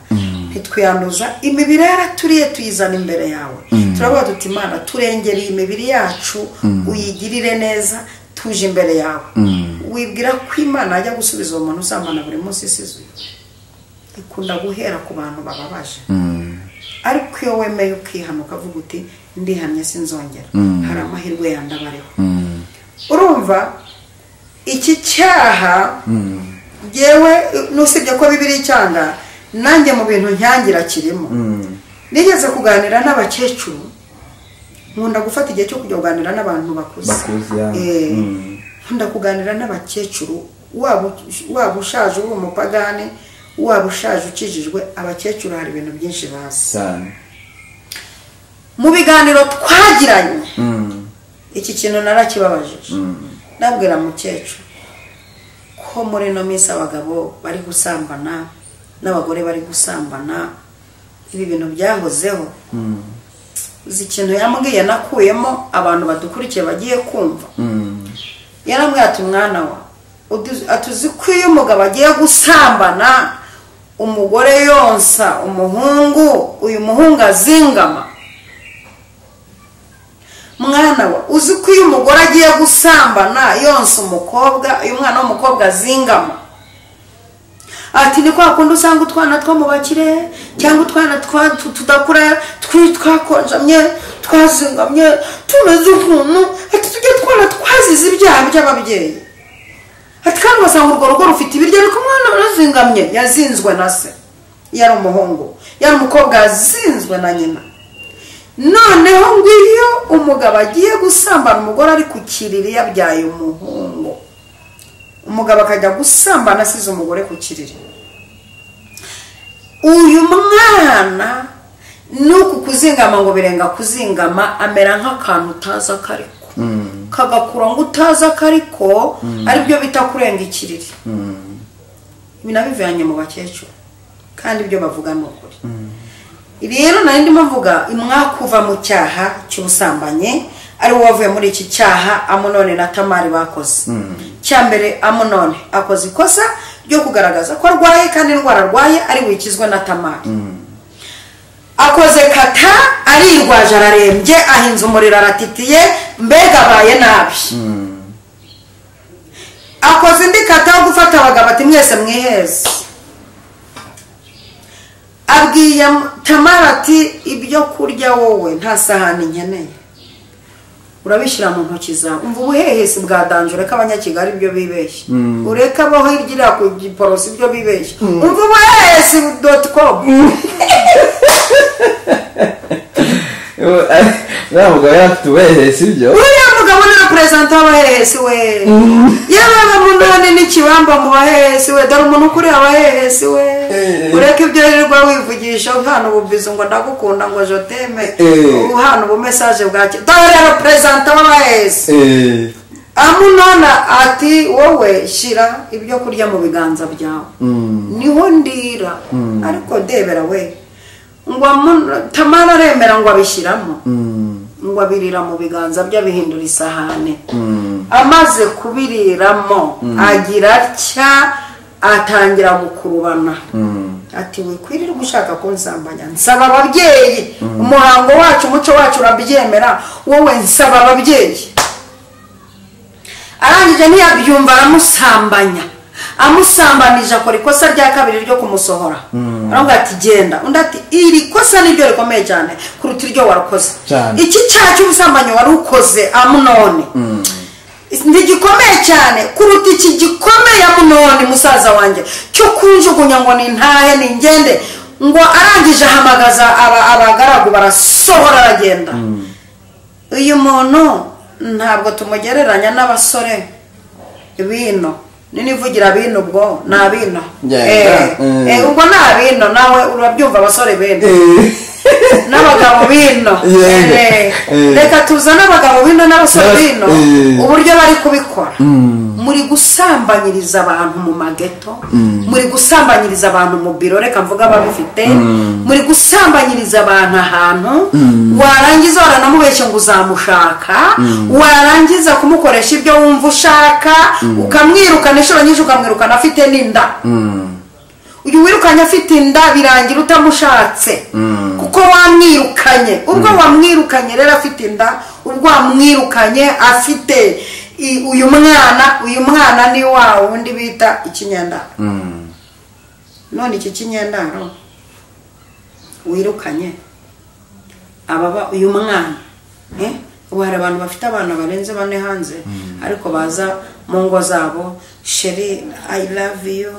ntitwiyanduza imibiri yaraturiye tuyizana imbere yawe turavuga tuti imana turengere iyi mibiri yacu uyigirire neza tuje imbere yawe wibwira ko imana ajya gusubiza uwo muntu usambana buri munsi isizuye ikunda guhera ku bantu bababaje ariko iyo wemeye ukihana ukavuga uti ndihamye sinzongera hari amahirwe yandi aba ariho urumva iki cyaha yewe nusibye ko bibiri icyanga nanjye mu bintu nyangira kirimo nigeze kuganira n'abakecuru nkunda gufata igihe cyo kujya kuganira n'abantu bakuze Bakuze, ya. Eh, Mm. nkunda kuganira n'abakecuru waba waba ushaje uri umupagani waba ushaje ukijijwe abakecuru hari ibintu byinshi bazi cyane mu biganiro twagiranye iki kintu narakibabajije nabwira mukecuru ko muri ino minsi abagabo bari gusambana n'abagore bari gusambana ibi bintu byahozeho uzi ikintu yambwiye nakuyemo abantu badukurikiye bagiye kumva yarambwiye ati mwana wa udu- ati uzi ko iyo umugabo agiye gusambana umugore yonsa umuhungu uyu muhungu azingama mwana we uzi ko iyo umugore agiye gusambana yonsa umukobwa uyu mwana w'umukobwa azingama ati ni kwa kundi usanga utwana two mu bakire cyangwa utwana twa- tu- tudakura twi- twakonjamye twazingamye tumeze ukuntu ati tujye twana twazize ibyaha by'ababyeyi ati kandi ugasanga urwo rugo rufite ibiryo ariko umwana arazingamye yazinzwe na se yari umuhungu yari umukobwa yazinzwe na nyina noneho ngo iyo umugabo agiye gusambana umugore ari ku kiriri yabyaye umuhungu umugabo akajya gusambana asize umugore ku kiriri uyu mwana ni uku kuzingama ngo birenga kuzingama amera nk'akantu utazi akariko kagakura ngo utazi akariko aribyo bita kurenga ikiriri ibi nabivanye mu bakecuru kandi ibyo bavuga ni ukuri rero nari ndimo mvuga imwakuva mu cyaha cy'ubusambanyi ari we wavuye muri iki cyaha amunone na tamari bakoze cya mbere amunone akoze ikosa ryo kugaragaza ko arwaye kandi indwara arwaye ari wikizwe na tamari akoze kata arirwaje ararembye ahinze umuriro aratitiye mbega abaye nabi akoze indi kata yo gufata abagabo ati mwese mwiheze abwiye tamara ati ibyo kurya wowe nta sahani nkeneye urabishyira mu ntoki zawe umva ubuhehesi bwadanje ureka abanyakigali ibyo bibeshye ureka abo hirya iriya ku giporosi ibyo bibeshye umva ubuhehesi doti komu uriya mugabo afite ubuhehe si byo uriya mugabo ni na perezida w'abahehesi we yewe munani n'ikibamba mu bahehesi we dore umuntu ukuriye abahehesi we Eh. ureke ibyo wirirwa wivugisha uhana ububwiza ngo ndagukunda ngo joteme Eh. uhana ubumesaje bwake dore rero perezida w'abahehesi eee amunona ati wowe shyira ibyo kurya mu biganza byawe niho ndira ariko debera we ngo amu- tamara aremera ngo abishyiramo ngo abirira mu biganza bye abihindura isahane amaze kubiriramo agira atya atangira gukurubana ati wikwirirwa ushaka kunsambanya nsaba ababyeyi umuhango wacu umuco wacu urabyemera wowe nsaba ababyeyi arangije ntiyabyumva aramusambanya amusambanije akora ikosa rya kabiri ryo kumusohora aravuga ati genda undi ati iri kosa niryo rikomeye cyane kuruta iryo warakoze Cyane. iki cyaha cy'ubusambanyi wari ukoze amunone ntigikomeye cyane kuruta iki gikomeye amunoni musaza wanjye cyo kunjugunya ngo nintahe ningende ngo arangije ahamagaza aba- abagaragu barasohora aragenda uyu muntu ntabwo tumugereranya n'abasore bino ninivugira bino ubwo ni abino Yeah, Eh, yeah. eh, ubwo ni abino nawe urabyumva abasore bino eee n'abagabo bino Yego. Eh, Eh. reka tuzane abagabo bino n'abasore N'abas- bino eh. uburyo bari kubikora muri gusambanyiriza abantu mu mageto muri gusambanyiriza abantu mu biro reka mvuga ababifite muri gusambanyiriza abantu ahantu warangiza waranamubeshya ngo uzamushaka warangiza kumukoresha ibyo wumva ushaka ukamwirukana inshuro nyinshi ukamwirukana afite n'inda uyu wirukanye afite inda birangira utamushatse kuko wamwirukanye ubwo wamwirukanye rero afite inda ubwo wamwirukanye afite i- uyu mwana uyu mwana ni wa wundi bita ikinyendaro none iki kinyendaro wirukanye ababa uyu mwana eh? ubu hari abantu bafite abana barenze bane hanze ariko baza mu ngo zabo sheri i love you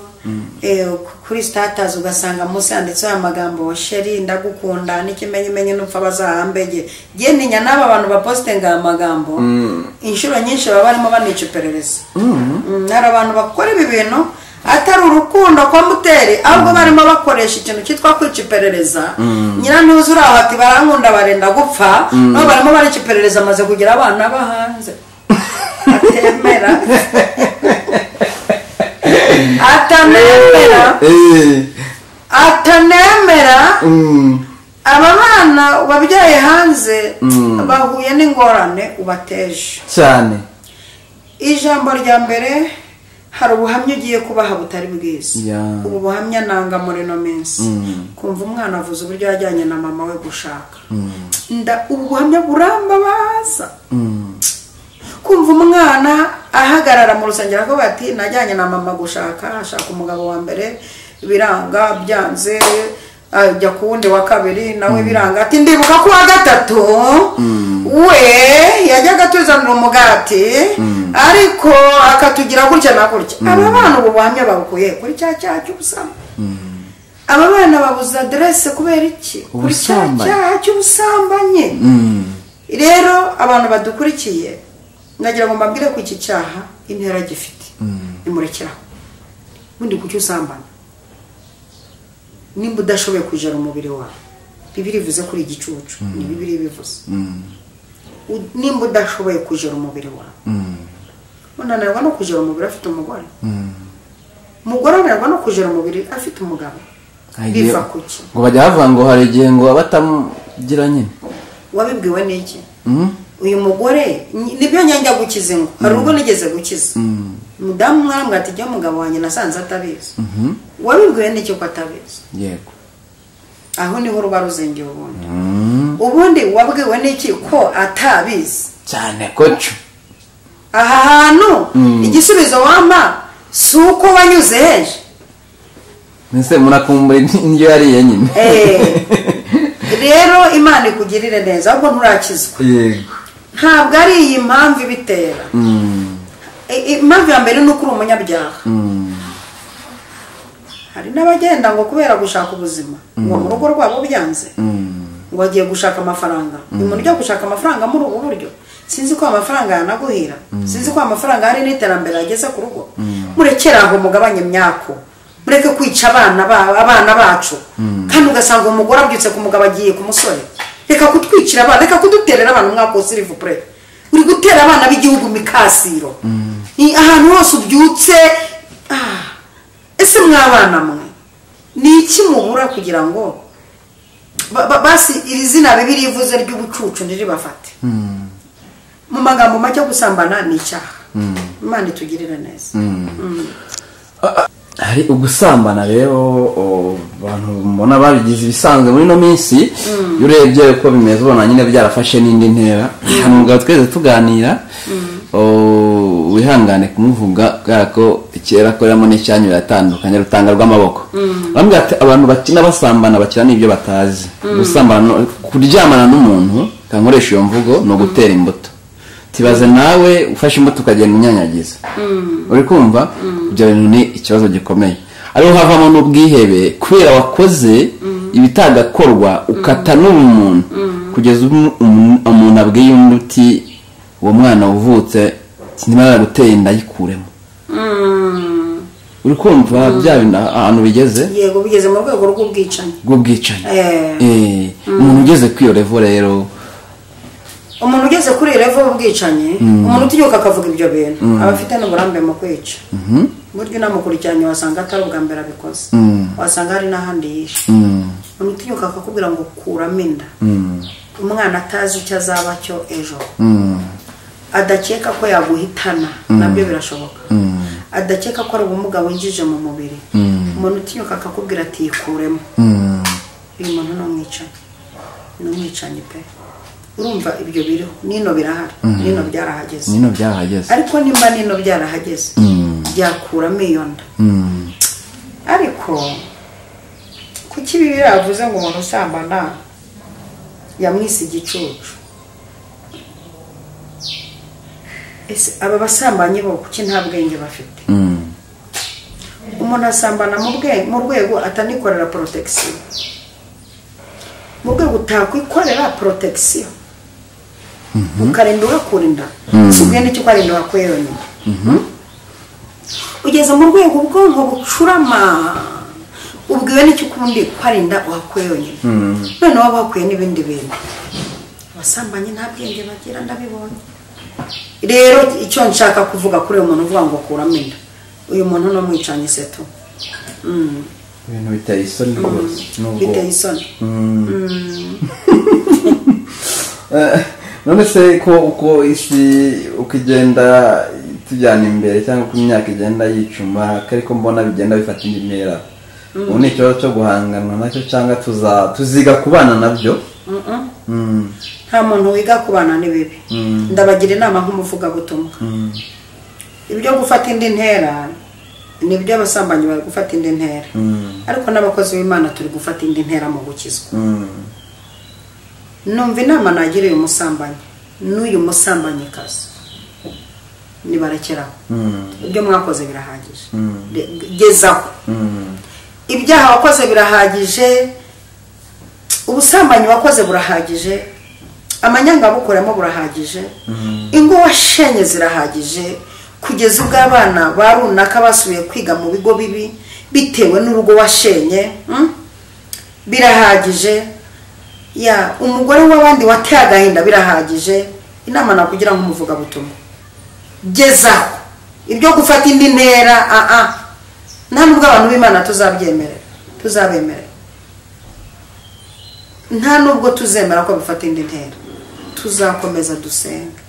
eh, kuri statazi ugasanga munsi handitseho amagambo sheri ndagukunda n'ikimenyimenyi n'upfa bazahambege ye ninya n'aba bantu bapositinga aya magambo inshuro nyinshi baba barimo banica iperereza Mm, hari abantu bakora ibi bintu atari urukundo kwa muteri ahubwo barimo bakoresha ikintu cyitwa kwica iperereza nyirantuzi uri aho ati barankunda barenda gupfa nabo barimo barica iperereza amaze kugira abana bo hanze atemera atanemera eee atanemera aba bana wabyaye hanze bahuye n'ingorane ubateje cyane ijambo rya mbere hari ubuhamya ugiye kubaha butari bwiza Ya. ubu buhamya nanga muri ino minsi kumva umwana avuze uburyo yajyanye na mama we gushaka nda ubu buhamya burambabaza kumva umwana ahagarara mu rusengero avuga ati najyanye na mama gushaka ashaka umugabo wa mbere biranga byanze ajya ku wundi wa kabiri nawe biranga ati ndibuka ko wa gatatu we yajyaga atuzanira umugati ariko akatugira gutya na gutya aba bana ubu buhamya babukuye kuri cya cyaha cy'ubusambanyi aba bana babuze aderese kubera iki kuri cya Ubusambanyi. cyaha cy'ubusambanyi rero abantu badukurikiye nagira ngo mbabwire ko iki cyaha intera gifite bimurekeraho ubundi kuki usambana nimba udashoboye kujara umubiri wawe bibiri ivuze kuri igicucu ni bibiri bivuze U- nimba udashoboye kujara umubiri wawe unanirwa no kujara umubiri afite umugore umugore ananirwa no kujara umubiri afite umugabo biva ku ki ngo bajya bavuga ngo hari igihe ngo aba atamugira nyine wabibwiwe n'iki uyu mugore ni- nibyo njya gukiza ingo hari ubwo nigeze gukiza umudamu mwambwe ati jya umugabo wanjye nasanze atabizi wabibwiwe n'iki ko atabizi yego aho niho ruba ruzingiye ubundi ubundi wabwiwe n'iki ko atabizi cyane kocu aha hantu igisubizo wampa si uko wanyuze heje mbese murakumbura indyo yariye nyine Eh. rero imana ikugirire neza ahubwo nturakizwa yego ntabwo ari iyi mpamvu ibitera Mm, I- i- impamvu ya mbere ni uko uri umunyabyaha mm, hari n'abagenda ngo kubera gushaka ubuzima ngo mu rugo rwabo byanze mm. ngo agiye gushaka amafaranga uyu muntu ujya gushaka amafaranga muri ubu buryo sinzi ko amafaranga yanaguhira sinzi ko amafaranga hari n'iterambere yageze ku rugo murekere aho mugabanye imyako mureke kwica abana ba- abana bacu kandi ugasanga umugore abyutse ku mugabo agiye ku musore reka kutwicira abana reka kuduterera abana umwaka wose uri vupure uri gutera abana b'igihugu mikasiro Ni ahantu hose ubyutse ah, ese mwabana mwe ni iki mubura kugira ngo ba- ba- basi iri zina bibi rivuze ry'ubucucu ntiribafate mu magambo make gusambana ni icyaha imana itugirire neza hari ugusambana rero o, abantu mbona babigize ibisanzwe muri ino minsi iyo urebye uko bimeze ubona nyine byarafashe n'indi ntera hano umugabo twese tuganira o, wihangane kumuvuga kubera ko kera akoreramo n'icyanyu biratandukanye rutanga rw'amaboko bambwira ati abantu bakina basambana bakina n'ibyo batazi gusambana no- kuryamana n'umuntu kankoresha iyo mvugo ni ugutera imbuto tibaze nawe ufashe imbuto ukagenda unyanyagiza uri kumva ibyo bintu ni ikibazo gikomeye ariho havamo n'ubwihebe kubera wakoze ibitagakorwa ukata n'ubumuntu kugeza umu- umu- umuntu abwiye undi uti uwo mwana wavutse sinimara guteye inda ayikuremo uri kumva bya bintu ahantu bigeze yego bigeze mu rwego rw'ubwicanyi bw'ubwicanyi Eh. Eh, umuntu ugeze kuri iyo revo rero umuntu ugeze kuri iyi revo y'ubwicanyi umuntu utinyuka akavuga ibyo bintu aba afite n'uburambe mu kwica buryo inamukurikiranye wasanga atari ubwa mbere abikoze wasanga hari n'ahandi yishe Mm, umuntu utinyuka akakubwira ngo kuramo inda umwana atazi icyo azaba cyo ejo mm, adakeka ko yaguhitana nabyo birashoboka adakeka ko ari ubumuga winjije mu mubiri umuntu utinyuka akakubwira ati yikuremo mm. uyu muntu ni umwicanyi ni umwicanyi pe urumva ibyo biriho nino birahari nino byarahageze nino byahageze ariko nimba nino byarahageze byakuramo iyo nda Mm. ariko kuki bibiri yavuze ngo umuntu usambana yamwise igicucu ese aba basambanyi bo kuki nta bwenge bafite Mm. umuntu asambana mu bwe- mu rwego atanikorera porotegisiyo mu rwego utakwikorera porotegisiyo ukarinda ugakura inda si ubwene cyo ukarinda ugakuye yonyine ugeze mu rwego ubwonko bucurama ubwiwe n'icyo ukundi kwarinda uhakuye yonyine none waba wakuye n'ibindi bintu abasambanyi nta bwenge bagira ndabibonye rero icyo nshaka kuvuga kuri uyu muntu uvuga ngo kuramo inda uyu muntu ni umwicanyi seto ibintu biteye isoni rwose biteye isoni Eh, none se ko uko isi uko igenda tujyana imbere cyangwa uko imyaka igenda yicuma ko ariko mbona bigenda bifata indi ntera ubu ni ikibazo cyo guhangana nacyo cyangwa tuza tuziga kubana nabyo Mm, nta muntu wiga kubana n'ibibi ndabagira inama nk'umuvugabutumwa ibyo gufata indi ntera ni ibyo abasambanyi bari gufata indi ntera mm, ariko n'abakozi b'imana turi gufata indi ntera mu gukizwa mm, numva inama nagira uyu musambanyi n'uyu musambanyikazi nibarekeraho mm, ibyo mwakoze birahagije Mm. Re- gezaho mm, ibyaha wakoze birahagije ubusambanyi wakoze burahagije amanyanga bukoramo burahagije ingo washenye zirahagije kugeza ubwo abana ba runaka basubiye kwiga mu bigo bibi bitewe n'urugo washenye mm? birahagije ya umugore w'abandi wateye agahinda birahagije inama nakugira ngo umuvugabutumwa gezaho ibyo gufata indi ntera aa nta nubwo abantu b'imana tuzabyemerera tuzabemerera nta nubwo tuzemera ko bifata indi ntera tuzakomeza dusenga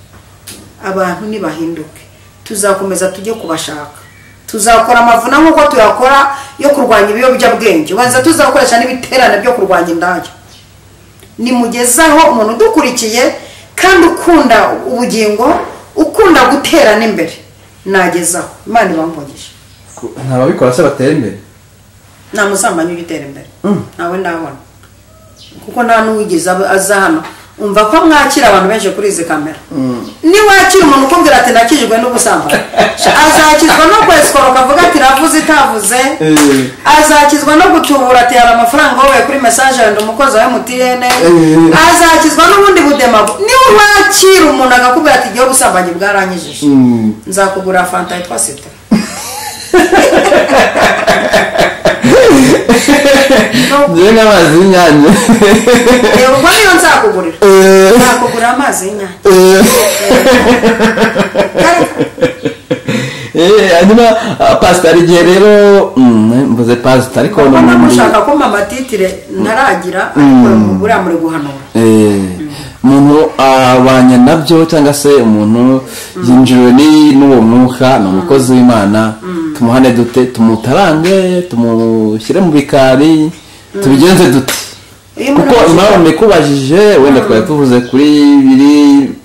abantu nibahinduke tuzakomeza tujye kubashaka tuzakora amavuna nk'uko tuyakora yo kurwanya ibiyobyabwenge ubanza tuzakoresha n'ibiterane byo kurwanya indaya nimugezaho umuntu udukurikiye kandi ukunda ubugingo ukunda gutera n'imbere nagezaho imana ibangungije ntababikora se batera imbere nta musambanyi ujya utera imbere nawe ndabona kuko nta n'uwigeze aba- aza hano umva ko mwakira abantu benshi kuri izi kamera niwakira umuntu ukubwira ati nakijwe n'ubusambanyi azakizwa no kwesikora ukavuga ati ravuze itavuze Eh. azakizwa no gutubura ati hari amafaranga wowe kuri mesaje wenda umukozi wa emutiyene Eh. azakizwa n'ubundi budemago niwe wakira umuntu agakubwira ati igihe ubusambanyi bwaranyijije nzakugura fanta yitwa sida ngewe n'amazi y'inyange reba ubwo niyo nzakugurira nzakugurira amazi y'inyanya Kare- Eh, hanyuma ah, pasitari igihe rero mm, mvuze pasitari ariko kuko ni muri mushaka ko mama titire ntaragira ariko buriya muri guhanura Eh, umuntu abanye nabyo cyangwa se umuntu yinjiriwe n'i- n'uwo mwuka ni umukozi w'imana tumuhane dute tumutarange tumushyire mu bikari tubigenze dute Iyo umuntu kuko ashaka- impamvu ikubajije wenda twari tuvuze kuri biri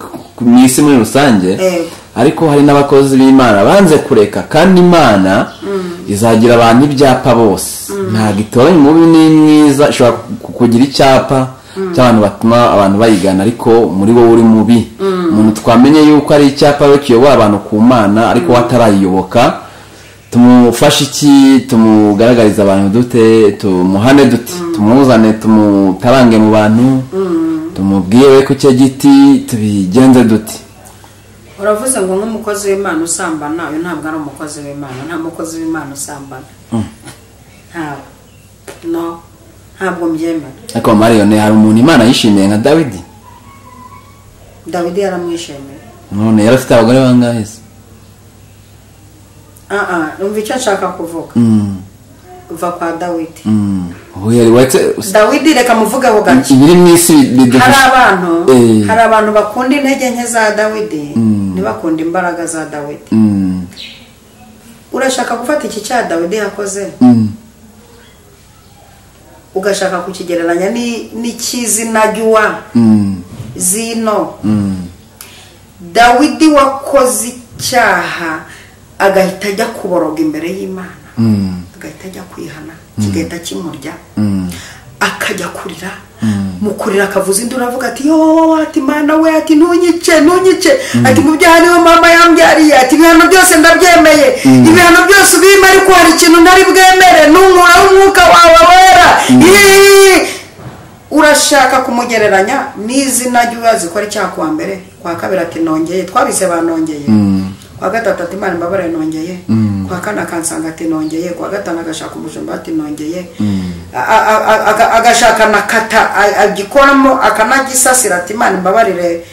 ku- mu isi muri rusange Yego. ariko hari n'abakozi b'imana banze kureka kandi imana izagira abantu ibyapa bose ntabwo itoranya umubi n'imwiza ishobora ku- kugira icyapa cy'abantu batuma abantu bayigana ariko muri wowe uri mubi umuntu twamenye yuko ari icyapa we kiyobora abantu ku mana ariko we atarayiyoboka tumufashe iki tumugaragariza abantu dute tumuhane dute tumuzane tumutarange mu bantu tumubwire we ku cyo giti tubigenze dute uravuze ngo nk'umukozi w'imana usambana uyu ntabwo ari umukozi w'imana nta mukozi w'imana usambana ntabwo no ntabwo mbyemera ariko mariyone hari umuntu imana yishimiye nka dawidi dawidi yaramwishimiye none yari afite abagore bangahe se aha numva icyo nshaka kuvuga Mm, uva kwa dawidi mm. Huye, uretse dawidi reka muvuge ho gake ibiri mu isi hari bidufasha abantu Eh. hari abantu bakunda intege nke za dawidi ntibakunda imbaraga za dawidi Mm, urashaka gufata iki cya dawidi yakoze mm, ugashaka kukigereranya ni- n'icy'izina ry'uwa mm, zino mm. dawidi wakoze icyaha agahita ajya kuboroga imbere y'imana Mm. agahita ajya kwihana kigahita kimurya Mm. akajya kurira mu kurira akavuza induru avuga ati yo ati mana we ati ntunyice ntunyice ati mu byaha niho mama yambyariye ati ibihano byose ndabyemeye ibihano byose ubimpa ariko hari ikintu ntari bwemere n'umura w'umwuka wawe wera Ii! urashaka kumugereranya n'izina ry'uwazi ko ari icyaha kuwa mbere kwa kabiri ati nongeye twabise banongeye kwa gatatu ati imana imbabare nongeye kwa kane akansanga ati nongeye kwa gatanu agashaka umushumba ati nongeye A- a- a- aga- agashaka na kata a- agikoramo akanagisasira ati imana imbabarire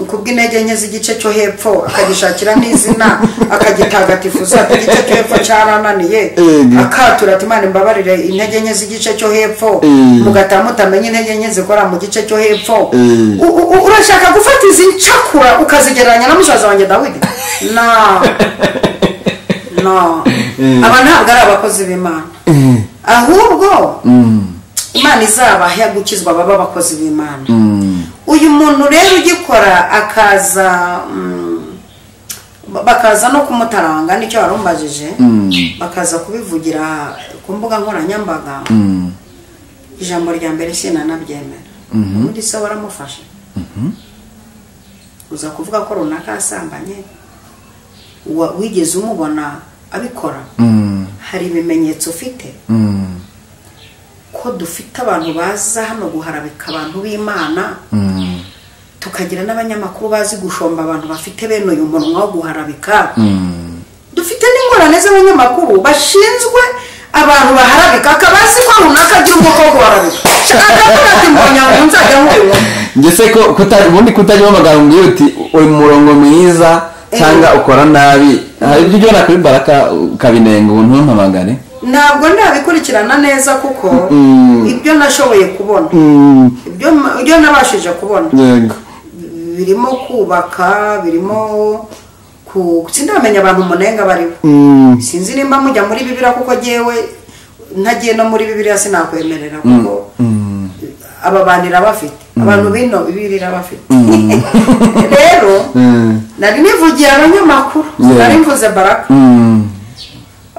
kubw'intege nke z'igice cyo hepfo akagishakira n'izina akagitagatifuza ati igice cyo hepfo cyarananiye Ego. akatura ati imana imbabarire intege nke z'igice cyo hepfo Mm. mugataha mutamenye intege nke zikora mu gice cyo hepfo Mm. U- u- u- urashaka gufata izi ncakura ukazigereranya na musaza wanjye dawidi no no aba ntabwo ari abakozi b'imana Eh, ahubwo mm, imana izabahe gukizwa baba abakozi b'imana mm. uyu muntu rero ugikora akaza mm, ba- bakaza no kumutaranga nicyo warumbajije bakaza kubivugira ku mbuga nkoranyambaga Mm. ijambo rya mbere sinanabyemera ubundi se waramufashe uza kuvuga ko runaka yasambanye wa- wigeze umubona abikora Mm. hari ibimenyetso ufite Mm. ko dufite abantu baza hano guharabika abantu b'imana Mm. tukagira n'abanyamakuru bazi gushomba abantu bafite bene uyu munwa wo guharabika Mm. ingorane z'abanyamakuru bashinzwe abantu baharabika akaba azi ko runaka agira umwuka wo guharabika akavuga ati mbonye ngo nzajya nkureba ngese ko kuta- ubundi kutajyamo amagambo ngiyo uti uri mu murongo mwiza cyangwa ukora nabi hari ibyo ujyana kuri baraka ukabinenga ubu ntumpamagare ntabwo ndabikurikirana neza kuko ibyo nashoboye kubona ibyo ma- ibyo nabashije kubona yego birimo kubaka birimo ku sindamenya abantu umunenga bariho sinzi nimba mujya muri bibiriya kuko ngewe ntagiye no muri bibiriya sinakwemerera kuko aba bantu irabafite abantu bino bibirira bafite rero nari nivugiye abanyamakuru Yeah. nari mvuze baraka Mm.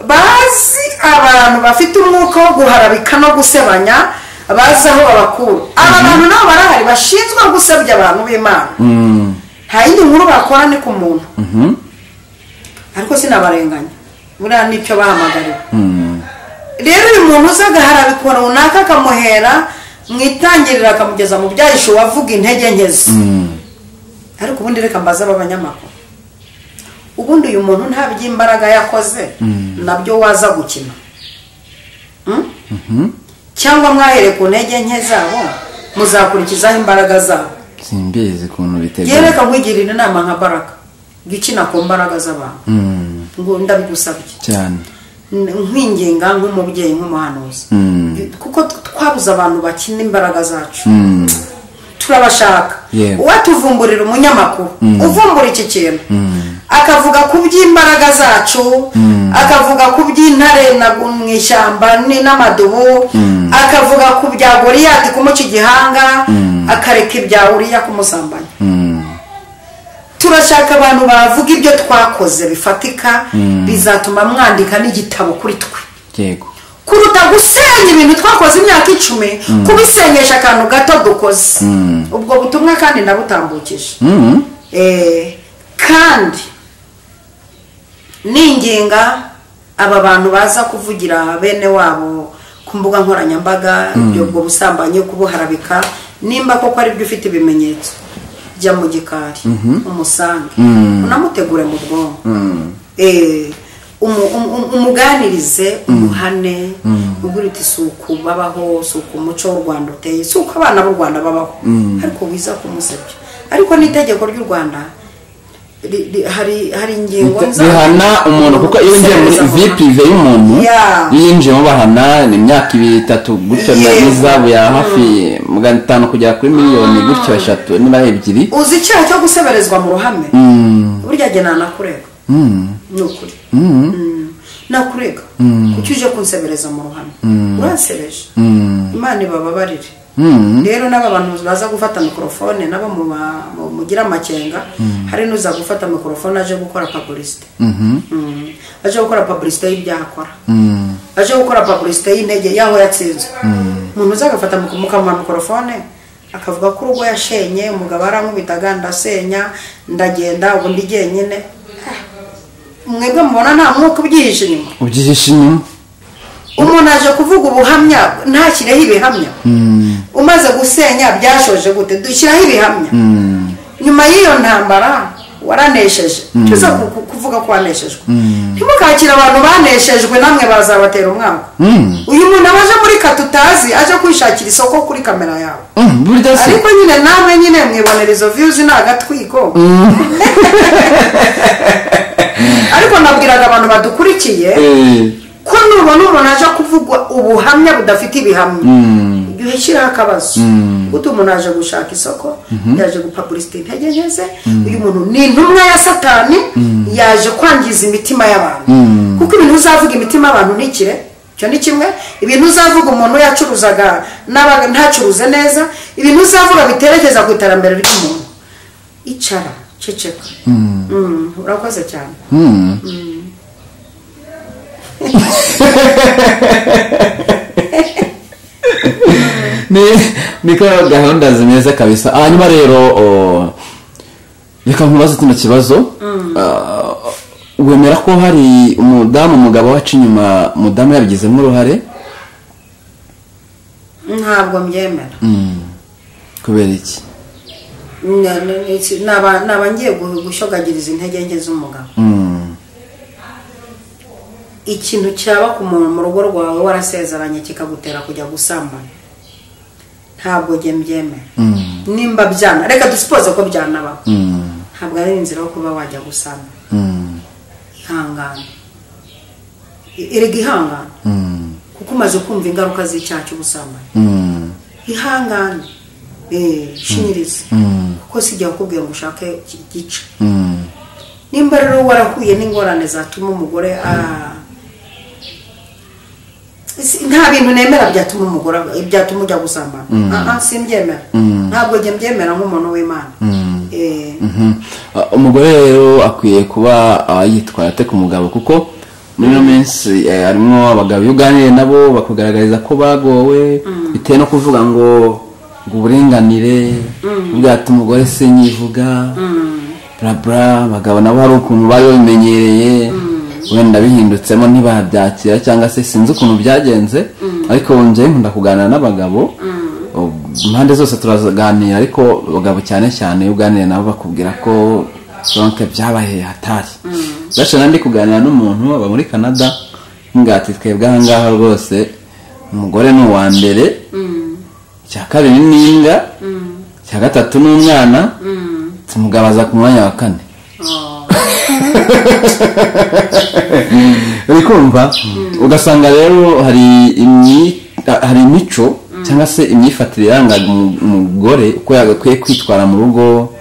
bazi abantu bafite umwuka wo guharabika no gusebanya bazi aho babakura aba bantu nabo barahari bashinzwe gusebya abantu b'imana Mm. nta yindi nkuru bakora ni ku muntu Mhm. ariko sinabarenganya buriya n'icyo bahamagariwe Mm. rero uyu muntu uza agaharabikwa runaka akamuhera mu itangiriro akamugeza mu byahisho wavuga intege nkezi Mm. ariko ubundi reka mbaze aba banyamakuru ubundi uyu muntu nta by'imbaraga yakoze nabyo waza gukina Mm? cyangwa mwahereye ku ntege nke zabo muzakurikizaho imbaraga zabo simbizi ukuntu yewe bitegura reka nkwigirira inama nka baraka jya ukina ku mbaraga z'abantu Mm. ngo ndabigusabye cyane N- nkwinginga nk'umubyeyi nk'umuhanuzi Mm. kuko t- twabuze abantu bakina imbaraga zacu Mm. turabashaka Yego. uwatuvumburira umunyamakuru uvumbura iki kintu akavuga ku by'imbaraga zacu akavuga ku by'intare na- mu ishyamba ni- n'amadubu akavuga ku bya goriyati kumuca igihanga akareka ibya uriya kumusambanya Mm. turashaka abantu bavuga ibyo twakoze bifatika bizatuma mwandika n'igitabo kuri twe yego kuruta gusenya ibintu twakoze imyaka icumi kubisenyesha akantu gato dukoze ubwo butumwa kandi nabutambukije Mm. Eh, kandi ninginga aba bantu baza kuvugira bene wabo ku mbuga nkoranyambaga ibyo ubwo busambanyi kubuharabika nimba koko ari byo ufite ibimenyetso jya mu gikari umusange unamutegure mu bwonko Eh, umu- umu- umu- umuganirize umuhane ubwira uti si uku babaho si uku umuco w'u rwanda uteye si uko abana b'u rwanda babaho ariko wiza kumusebya ariko n'itegeko ry'u rwanda ri- ri- hari hari ingingo nza- bihana umuntu kuko iyo winjiye muri Gusebya vi pirive y'umuntu Yeah. iyo yinjiyemo bahana ni imyaka ibiri itatu gutyo na Yego. n'izabu ya hafi magana atanu kugera kuri miliyoni gutyo eshatu niba ari ebyiri uzi icyaha cyo guseberezwa mu ruhame Mm. burya jye nanakurega Mm. ni ukuri Mm. Mm. nakurega kuki uje kunsebereza mu ruhame uransebeje Mm. imana ibababarire Mm. rero n'aba bantu baza gufata mikorofone nabo mu ba- mu- mugira amakenga hari n'uza gufata mikorofone aje gukora pabulisite Mhm. aje gukora pabulisite y'ibyaha akora Mm. aje gukora pabulisite y'intege y'aho yatsinzwe umuntu uza agafata mik- mukamuha mikorofone akavuga ko urugo yashenye umugabo arankubitaga ndasenya ndagenda ubundi jyenyine Ah. mwebwe mubona nta mwuka ubyihishe inyuma ubyihishe inyuma umuntu aje kuvuga ubuhamya ntashyireho ibihamya umaze gusenya byashoje gute dushyiraho ibihamya nyuma y'iyo ntambara waranesheje tuza ku- ku- kuvuga ko waneshejwe ntimukakire abantu baneshejwe namwe bazabatera umwango Mm. uyu muntu aba aje muri kata utazi aje kwishakira isoko kuri kamera yawe Mm, burya se ariko nyine namwe nyine mwibonera izo viyuzi ni agatwiko ariko nabwiraga abantu badukurikiye Eh. ko nubona umuntu aje kuvuga ubuhamya budafite ibihamya jya uhashyiraho akabazo guta umuntu aje gushaka isoko yaje gupaburisita intege nke ze uyu muntu ni intumwa ya satani yaje kwangiza imitima y'abantu kuko ibintu uzavuga imitima y'abantu ni ikire icyo ni kimwe ibintu uzavuga umuntu yacuruzaga n'aba- ntacuruze neza ibintu uzavuga biterekeza ku iterambere ry'umuntu icara ceceka Mm, urakoze cyane Mm. Ni- niko gahunda zimeze kabisa hanyuma rero o, reka nkubaze kino kibazo Ah, wemera ko hari umudamu umugabo wacu inyuma umudamu yabigizemo uruhare ntabwo mbyemera Mm. kubera iki Ni- ni- ni- si- ni aba- ni abangiye gu- gushogagiriza intege nke z'umugabo Mm. ikintu cyaba ku muntu mu rugo rwawe warasezeranye kikagutera kujya gusambana ntabwo njye mbyemera nimba byana reka dusipoze ko byanabaho ntabwo ari inzira yo kuba wajya gusambana ihangane erega ihangane kuko umaze kumva ingaruka z'icyaha cy'ubusambanyi ihangane eh, shinyiriza kuko sijya kukubwira ngo ushake iki- gica nimba rero warahuye n'ingorane zatuma umugore ah, si- nta bintu nemera byatuma umugore byatuma ujya gusambana aha simbyemera ntabwo njye mbyemera nk'umuntu w'imana Eh, Ah, umugore rero akwiye kuba ah, yitwaye ate ku mugabo kuko muri ino minsi eh, harimo abagabo iyo uganiriye nabo bakugaragariza ko bagowe bitewe no kuvuga ngo ngo uburinganire bwatuma umugore se nyivuga burabura abagabo nabo hari ukuntu bari babimenyereye wenda bihindutseho ntibabyakira cyangwa se sinzi ukuntu byagenze ariko wongeye nkunda kuganira n'abagabo impande zose turaganira ariko abagabo cyane cyane iyo uganiriye nabo bakubwira ko sonke byabaye hatari gace nandi kuganira n'umuntu aba muri canada ngati twebwe ahangaha rwose umugore ni uwa mbere icya kabiri ni imbwa icya gatatu ni umwana tumugabaza ku mwanya wa kane oh. uri kumva ugasanga rero hari imyi- hari imico cyangwa se imyifatire iranga umu- umugore uko yagakwiye kwitwara mu rugo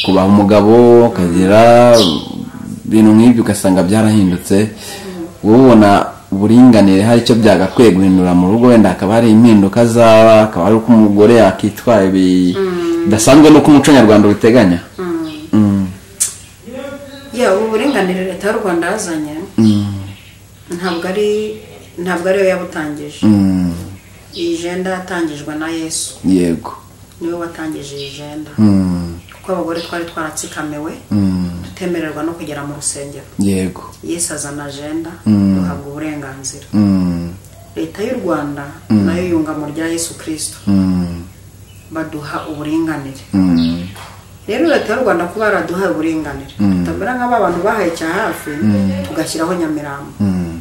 kubaha umugabo ukagira ibintu nk'ibyo ugasanga byarahindutse wowe ubona uburinganire hari icyo byagakwiye guhindura mu rugo wenda hakaba hari impinduka zaba hakaba hari uko umugore yakitwara bi- bidasanzwe n'uko umuco nyarwanda ubiteganya Mm. ya ubu burenganire leta y'u rwanda yazanye ntabwo ari ntabwo ariyo yabutangije Mm. iyi jenda yatangijwe na yesu yego niwe watangije iyi jenda Mm. kuko abagore twari twaratsikamiwe Mm. tutemererwa no kugera mu rusengero yego yesu azana ajenda Mm. duhabwa uburenganzira Mm, leta y'u rwanda nayo yungamo rya yesu kirisito mm, baduha uburinganire mm, rero leta y'u rwanda kuba yaraduhaye uburinganire tutamera nk'aba bantu bahaye cya hafi tugashyiraho nyamirambo mm,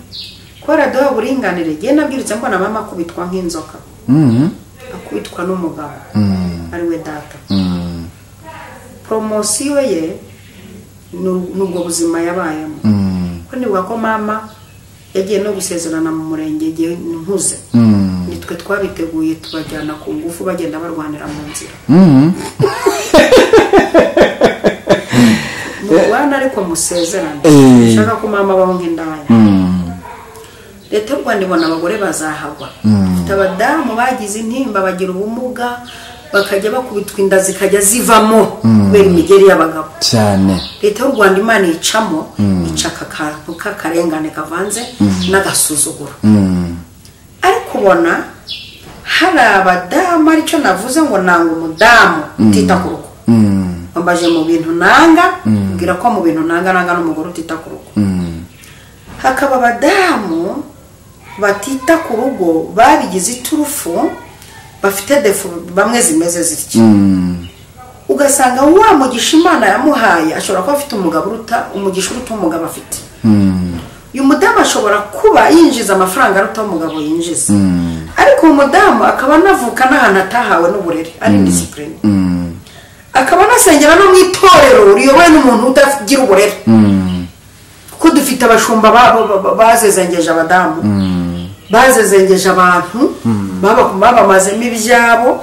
kubera duha uburinganire igihe nabwirutse mbona mama akubitwa nk'inzoka mm, akubitwa n'umugabo mm, ari we data mm, poromosiyo ye ni ni ubwo buzima yabayemo mm, ko nibuka ko mama yagiye no gusezerana mu murenge igihe nkuze mm, nitwe twabiteguye tubajyana ku ngufu bagenda barwanira mu nzira mm. murwana ariko musezerane Eh. nshaka ko mama abaho nk'indaya Mm, leta y'u rwanda ibona abagore bazahagwa ifite abadamu bagize intimba bagira ubumuga bakajya bakubitwa inda zikajya zivamo kubera imigeri y'abagabo cyane leta y'u rwanda imana icamo ica aka kantu k'akarengane kavanze n'agasuzuguro Mm, ariko ubona hari abadamu aricyo navuze ngo nanga umudamu utita ku rugo mm, wambaje mu bintu nanga mbwira ko mu bintu nanga nanga n'umugore utita ku rugo mm, hakaba abadamu batita ku rugo babigize iturufu bafite defu bamwe zimeze zitya mm, ugasanga wa mugisha imana yamuhaye ashobora kuba afite umugabo uruta umugisha uruta umugabo afite mm, uyu mudamu ashobora kuba yinjiza amafaranga aruta umugabo yinjiza mm, ariko uwo mudamu akaba anavuka n'ahantu atahawe n'uburere ari disipurine mm, akaba anasengera no mu itorero riyobowe n'umuntu utagira uburere mm, kuko dufite abashumba ba- ba- ba- bazezengeje abadamu mm, bazezengeje abantu baba- babamazemo ibyabo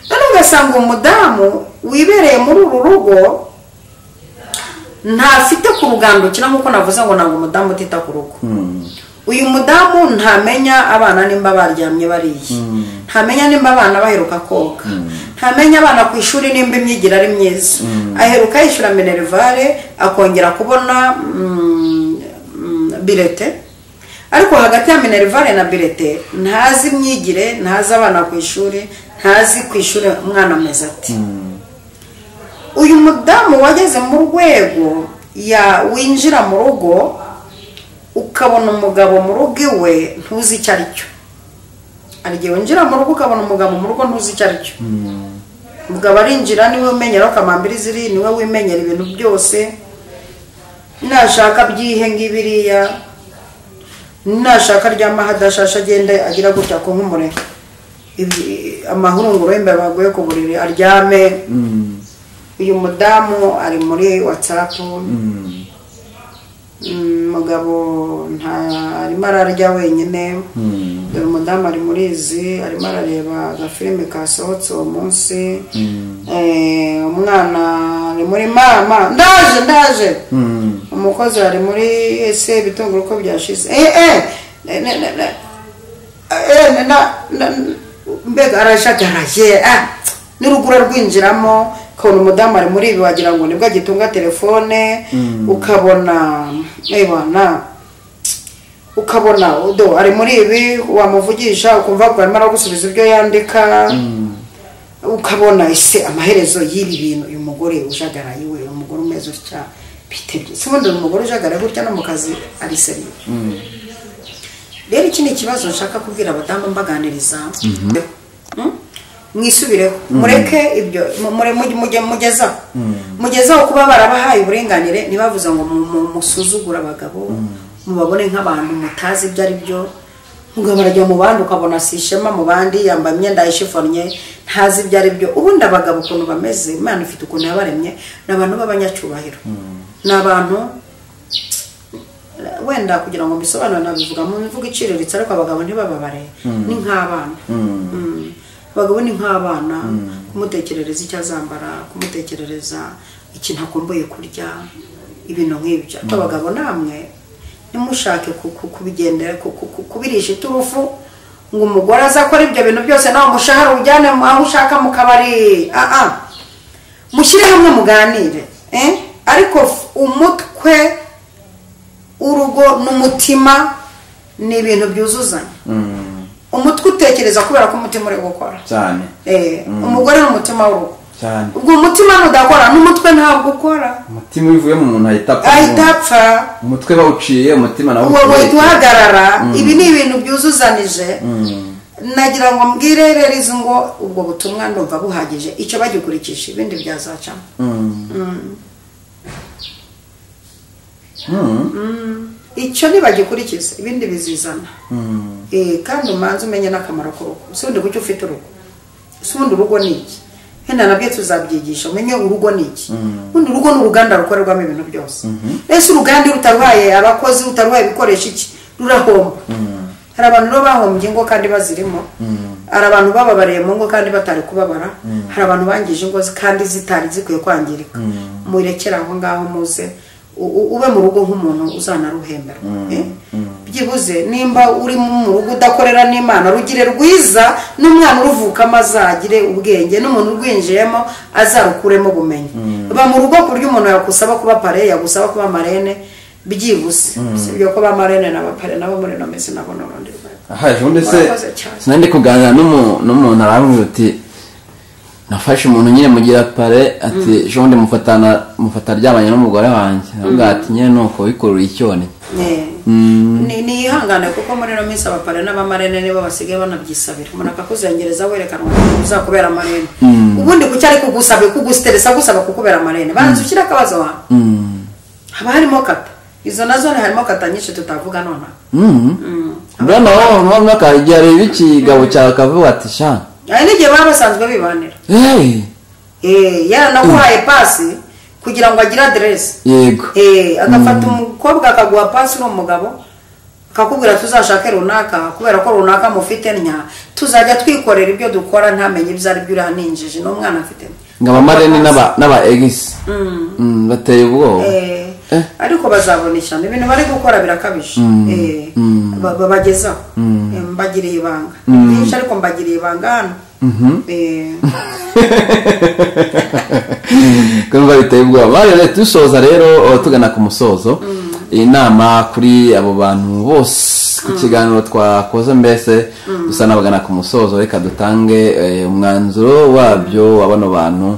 none ugasanga umudamu wibereye muri uru rugo ntafite ku rugandukira nk'uko navuze ngo ntabwo umudamu utita ku rugo uyu mudamu ntamenya abana nimba baryamye bariye ntamenya nimba abana baheruka koga ntamenya abana ku ishuri nimba imyigire ari myiza aheruka yishyura minerivare akongera kubona mm, mm, birete ariko hagati ya minerivare na birete ntazi imyigire ntazi abana ku ishuri ntazi ku ishuri umwana ameze ati uyu mudamu wageze mu rwego ya winjira mu rugo ukabona umugabo mu rugo iwe ntuzi icyo ari cyo hari igihe winjira mu rugo ukabona umugabo mu rugo ntuzi icyo ari cyo umugabo arinjira niwe wimenyera aho kamambiri ziri niwe wimenyera ibintu byose nashaka by'ihe ngibiriya nashaka aryama hadashasha agenda agira gutya ko nk'umureka amahurunguru yembe baguye ku buriri aryame uyu mudamu ari muri watsapu umugabo ntarimo ararya wenyine dore umudamu ari muri izi arimo arareba agafilime kasohotse uwo munsi Eh, umwana ari muri mama ndaje ndaje umukozi ari muri ese ibitunguru uko byashize eh eh ne- ne- ne- ne- eh, ne- na- na- mbega arashagaraye ah, n'urugura rwinjiramo ukabona umudamu ari muri ibi wagira ngo nibwo agitunga telefone ukabona ebana ukabona do ari muri ibi wamuvugisha ukumva ngo arimo aragusubiza ibyo yandika ukabona ese amaherezo y'ibi bintu uyu mugore ujagaraye we uyu mugore umeze utya bitebye si ubundi uyu mugore ujagaraye gutya no mu kazi ari seriye rero iki ni ikibazo nshaka kubwira abadamu mbaganiriza Mm? mwisubireho mureke ibyo mu- mure- mujye- mujye- mugezaho mugezaho kuba barabahaye uburenganire ntibavuze ngo mu- mu- musuzugure abagabo mubabone nk'abantu mutazi ibyo ari byo mugabo arajya mu bandi ukabona si ishema mu bandi yambaye imyenda yishifonye ntazi ibyo ari byo ubundi abagabo ukuntu bameze imana ifite ukuntu yabaremye ni abantu b'abanyacyubahiro ni abantu wenda kugira ngo mbisobanure nabivuga mu mvugo iciriritse ariko abagabo ntibababare ni nk'abana Mm. abagabo ni nk'abana kumutekerereza icyo azambara kumutekerereza ikintu akumbuye kurya ibintu nk'ibyo ariko abagabo namwe nimushake ku- ku- kubigendera ku- ku- ku- kubirisha iturufu ngo umugore aze akora ibyo bintu byose nawe umushahara ujyane mu- aho ushaka mu kabari ah ah mushyire hamwe muganire eh? ariko f- umutwe urugo n'umutima ni ibintu byuzuzanya Mm, umutwe utekereza kubera ko umutima uri gukora cyane Eh, umugore ni umutima w'urugo cyane ubwo umutima nudakora n'umutwe ntabwo ukora umutima uvuye mu muntu ahita apfa ahita apfa umutwe bawuciye umutima nawo wowe uhita uwuciye. uhagarara ibi ni ibintu byuzuzanije nagira ngo mbwire rerizo ngo ubwo butumwa ndumva buhagije icyo bagikurikisha ibindi byazacamo Mm, icyo ntibagikurikiza ibindi bizizana mm, Eh, kandi umanze umenye n'akamaro k'urugo si ubundi kuki ufite urugo si ubundi urugo ni iki henda nabyo tuzabyigisha umenye urugo ni iki ubundi urugo ni uruganda rukorerwamo ibintu byose ese uruganda iyo rutaruhaye abakozi rutaruhaye ibikoresho iki rurahomba hari abantu rero bahombye ingo kandi bazirimo hari abantu bababariye mu ngo kandi batari kubabara hari abantu bangije ingo kandi zitari zikwiye kwangirika murekere aho ngaho muze u- u- ube mu rugo nk'umuntu uzanaruhemberwa Eh? byibuze nimba uri mu rugo udakorera n'imana rugire rwiza n'umwana uruvukamo azagire ubwenge n'umuntu urwinjiyemo azarukuremo ubumenyi ba mu rugo ku buryo umuntu yakusaba kuba pare yagusaba kuba marene byibuze sibyo ko ba marene n'abapare nabo muri ino minsi nabo ni urundi rwego ahaje ubundi se Warakoze cyane. sinandi kuganira n'umu- n'umuntu arambwira uti nafashe umuntu nyine mugira pare ati ejo bundi mufatana mufata aryamanye n'umugore wanjye avuga ati nyine nuko wikururiye icyone Eh. Ni- niyihangane kuko muri ino minsi abapare n'abamarene nibo basigaye banabyisabira umuntu akakuzengereza werekana ngo uzakubera amarene ubundi kuki ari kugusaba kugusiteresa gusaba kukubera amarene banza ushyire akabazo wawe Mm, haba harimo kata izo nazo ni harimo kata nyinshi tutavuga nonaha mm. mbona wowe mwaka igihe areba ikigabo cyawe akavuga ati sha hari n'igihe baba basanzwe bibanira hey, Eh, yaranaguhaye pasi kugira ngo agire aderesi yego Eh, agafata umukobwa akaguha pasi uri umugabo akakubwira tuzashake runaka kubera ko runaka mufite ntya tuzajya twikorera ibyo dukora ntamenye ibyo ari byo uraninjije n'umwana afite ngo abamarene n'aba- n'aba egisi Mm, bateye ubwoba Eh, Eh. ariko bazabona ishyano ibintu bari gukora birakabije Eh, ba- babagezaho Eh, mbagiriye ibanga byinshi ariko mbagiriye ibanga hano Eh, kumva biteye ubwoba bari rero dusoza rero uh, tugana ku musozo iyi nama kuri abo bantu bose ku kiganiro twakoze mbese dusa n'abagana ku musozo reka dutange eh, umwanzuro wabyo wa bano bantu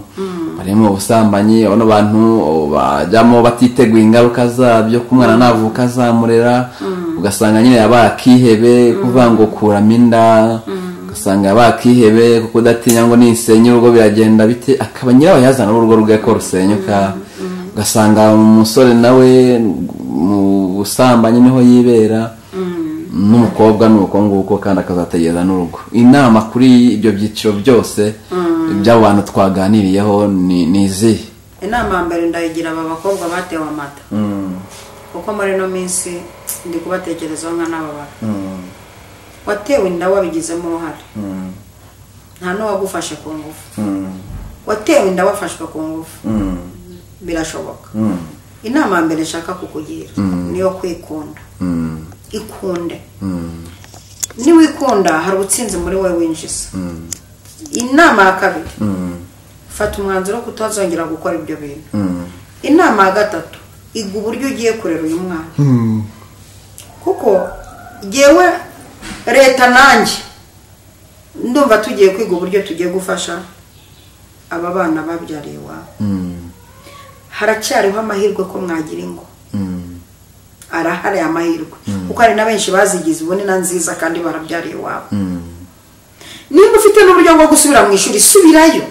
barimo ubusambanyi bano bantu oh, bajyamo batiteguye ingaruka zabyo ko umwana navuka azamurera ugasanga nyine yabaye akihebe kuvuga ngo kuramo inda ugasanga bakihebe kuko udatinya ngo nisenya urugo biragenda bite akaba nyirabayazana w'urugo rwe ko rusenyuka ugasanga umusore nawe mu busambanyi niho yibera n'umukobwa ni uko nguko kandi akazategereza n'urugo inama kuri ibyo byiciro byose by'abo bantu twaganiriyeho ni ni izihe inama ya mbere ndayigira aba bakobwa batewe amata kuko muri ino minsi ndi kubatekerezaho nka n'aba bantu watewe inda wabigizemo uruhare nta n'uwagufashe ku ngufu watewe inda wafashwe ku ngufu birashoboka inama ya mbere nshaka kukugira niyo kwikunda ikunde niwikunda hari ubutsinzi muri wowe winjiza inama ya kabiri fata umwanzuro wo kutazongera gukora ibyo bintu inama ya gatatu iga uburyo ugiye kurera uyu mwana kuko yewe leta nanjye ndumva tugiye kwiga uburyo tugiye gufasha aba bana babyariye iwabo haracyariho amahirwe ko mwagira ingo arahari amahirwe kuko hari na benshi bazigize ubu na nziza kandi barabyariye iwabo nimba ufite n'uburyo bwo gusubira mu ishuri subirayo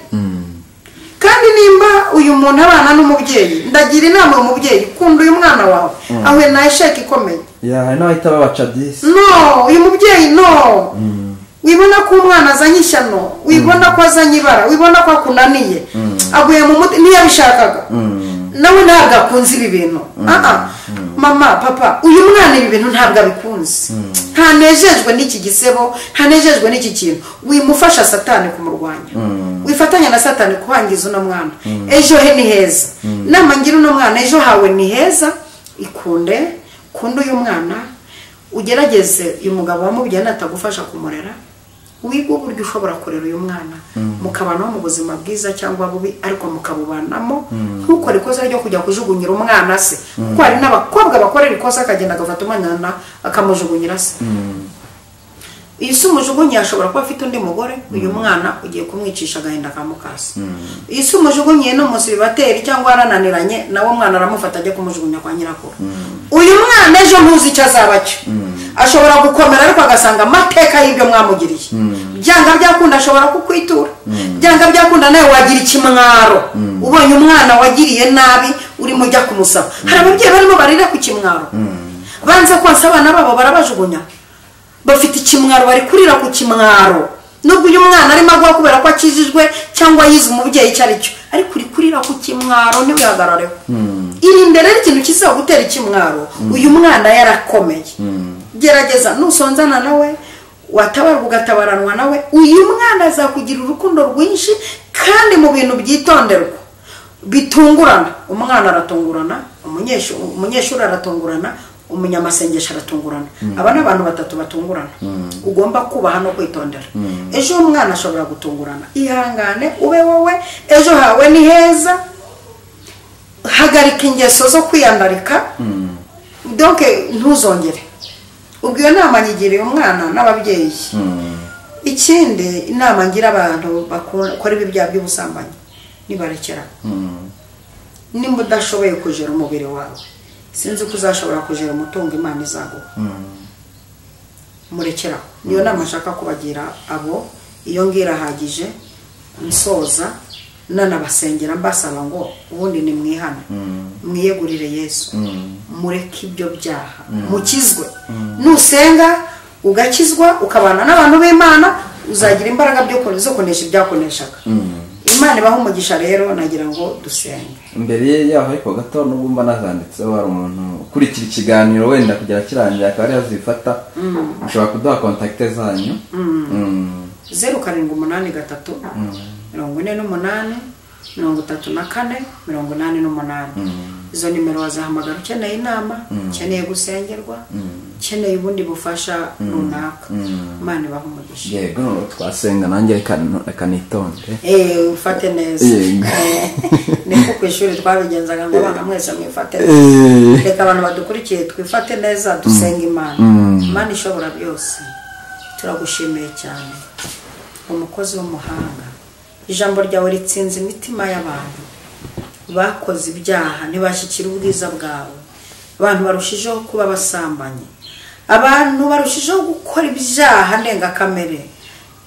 kandi nimba uyu muntu abana n'umubyeyi ndagira inama uyu mubyeyi kunda uyu mwana wawe ahuye na esheke ikomeye hari n'abahita babaca disi no uyu mubyeyi no wibona ko umwana azanye ishyano wibona ko azanye ibara wibona ko akunaniye aguye mu muti niyo abishakaga nawe ntabwo akunze ibi bintu aha mama papa uyu mwana ibi bintu ntabwo abikunze ntanejejwe n'iki gisebo ntanejejwe n'iki kintu wimufasha satani kumurwanya wifatanya na satani kuhangiza uno mwana ejo he ni heza nama ngira uno mwana ejo hawe ni heza ikunde kunda uyu mwana ugerageze uyu mugabo wamubyaye natagufasha kumurera wiga uburyo ushobora kurera uyu mwana mukabanaho mu buzima bwiza cyangwa bubi ariko mukabubanamo ntukore ikosa ryo kujya kujugunyira umwana se kuko hari n'abakobwa bakorera ikosa akagenda agafata umwana akamujugunyira se iyo si umujugunyi ashobora kuba afite undi mugore uyu mwana ugiye kumwicisha agahinda akamukasa iyo si umujugunyi no munsi bibateri cyangwa yarananiranye nawe mwana aramufata ajya kumujugunya kwa nyirakuru uyu mwana ejo ntuzi icyo azaba cyo ashobora gukomera ariko agasanga amateka y'ibyo mwamugiriye byanga byakunda ashobora kukwitura byanga byakunda nawe wagira ikimwaro ubonye umwana wagiriye nabi urimo ujya kumusaba hari ababyeyi barimo barira ku kimwaro banze konsa abana babo barabajugunya bafite ikimwaro bari kurira ku kimwaro nubwo uyu mwana arimo agwa kubera ko akijijwe cyangwa yize umubyeyi icyo ari cyo ariko uri kurira ku kimwaro ntiwihagarareho irinde rero ikintu kizagutera ikimwaro uyu mwana yarakomeye gerageza nusonzana nawe watabarwa ugatabaranwa nawe uyu mwana azakugira urukundo rwinshi kandi mu bintu byitonderwa bitungurana umwana aratungurana umunyeshuri aratungurana umunyamasengesho aratungurana aba ni abantu batatu batungurana ugomba kubaha no kwitondera ejo umwana ashobora gutungurana ihangane ube wowe ejo hawe ni heza hagarika ingeso zo kwiyandarika doke ntuzongere ubwo iyo nama nyigiriye umwana n'ababyeyi ikindi inama ngira abantu bakora ibi byaha by'ubusambanyi nibarekera nimba udashoboye kujera umubiri wawe sinzi ko uzashobora kujera umutungo imana izaguha murekeraho niyo nama nshaka kubagira abo iyo ngira ahagije nsoza nanabasengera mbasaba ngo ubundi ni mwihane mwiyegurire yesu mureke ibyo byaha mukizwe nusenga ugakizwa ukabana n'abantu b'imana uzagira imbaraga zo kunesha ibyakoneshaga imana ibaho umugisha rero nagira ngo dusenge imbere yaho ariko gato nubwo mba nazanditseho hari umuntu ukurikira ikiganiro wenda kugira kirangiye akaba ariyo azifata ushobora kuduha kontakite zanyu zeru karindwi umunani gatatu mirongo ine n'umunani mirongo itatu na kane mirongo inani n'umunani izo nimero wazahamagara ukeneye inama ukeneye gusengerwa ukeneye ubundi bufasha runaka imana ibaho umugisha yego twasenga nanjye reka reka nitonde eee ufate neza Yego. niko ku ishuri twabigenzaga ngo abana mwese mwifate neza Eh, reka abantu badukurikiye twifate neza dusenge imana imana ishobora byose turagushimiye cyane umukozi w'umuhanga ijambo ryawe ritsinze imitima y'abantu bakoze ibyaha ntibashyikira ubwiza bwawe abantu barushijeho kuba abasambanyi abantu barushijeho gukora ibyaha ndengakamere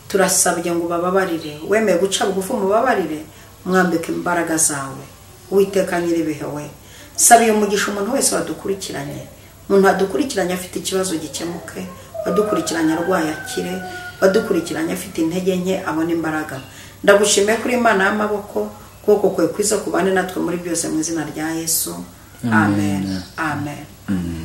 turasabye ngo ubababarire wemeye guca bugufi umubabarire mwambike imbaraga zawe uwiteka nyiribihe we sabiye umugisha umuntu wese wadukurikiranye umuntu wadukurikiranye afite ikibazo gikemuke wadukurikiranye arwaye akire wadukurikiranye afite intege nke abona imbaraga ndagushimiye kuri imana y'amaboko kuko kwe kwiza kubane natwe muri byose mu izina rya yesu amen amen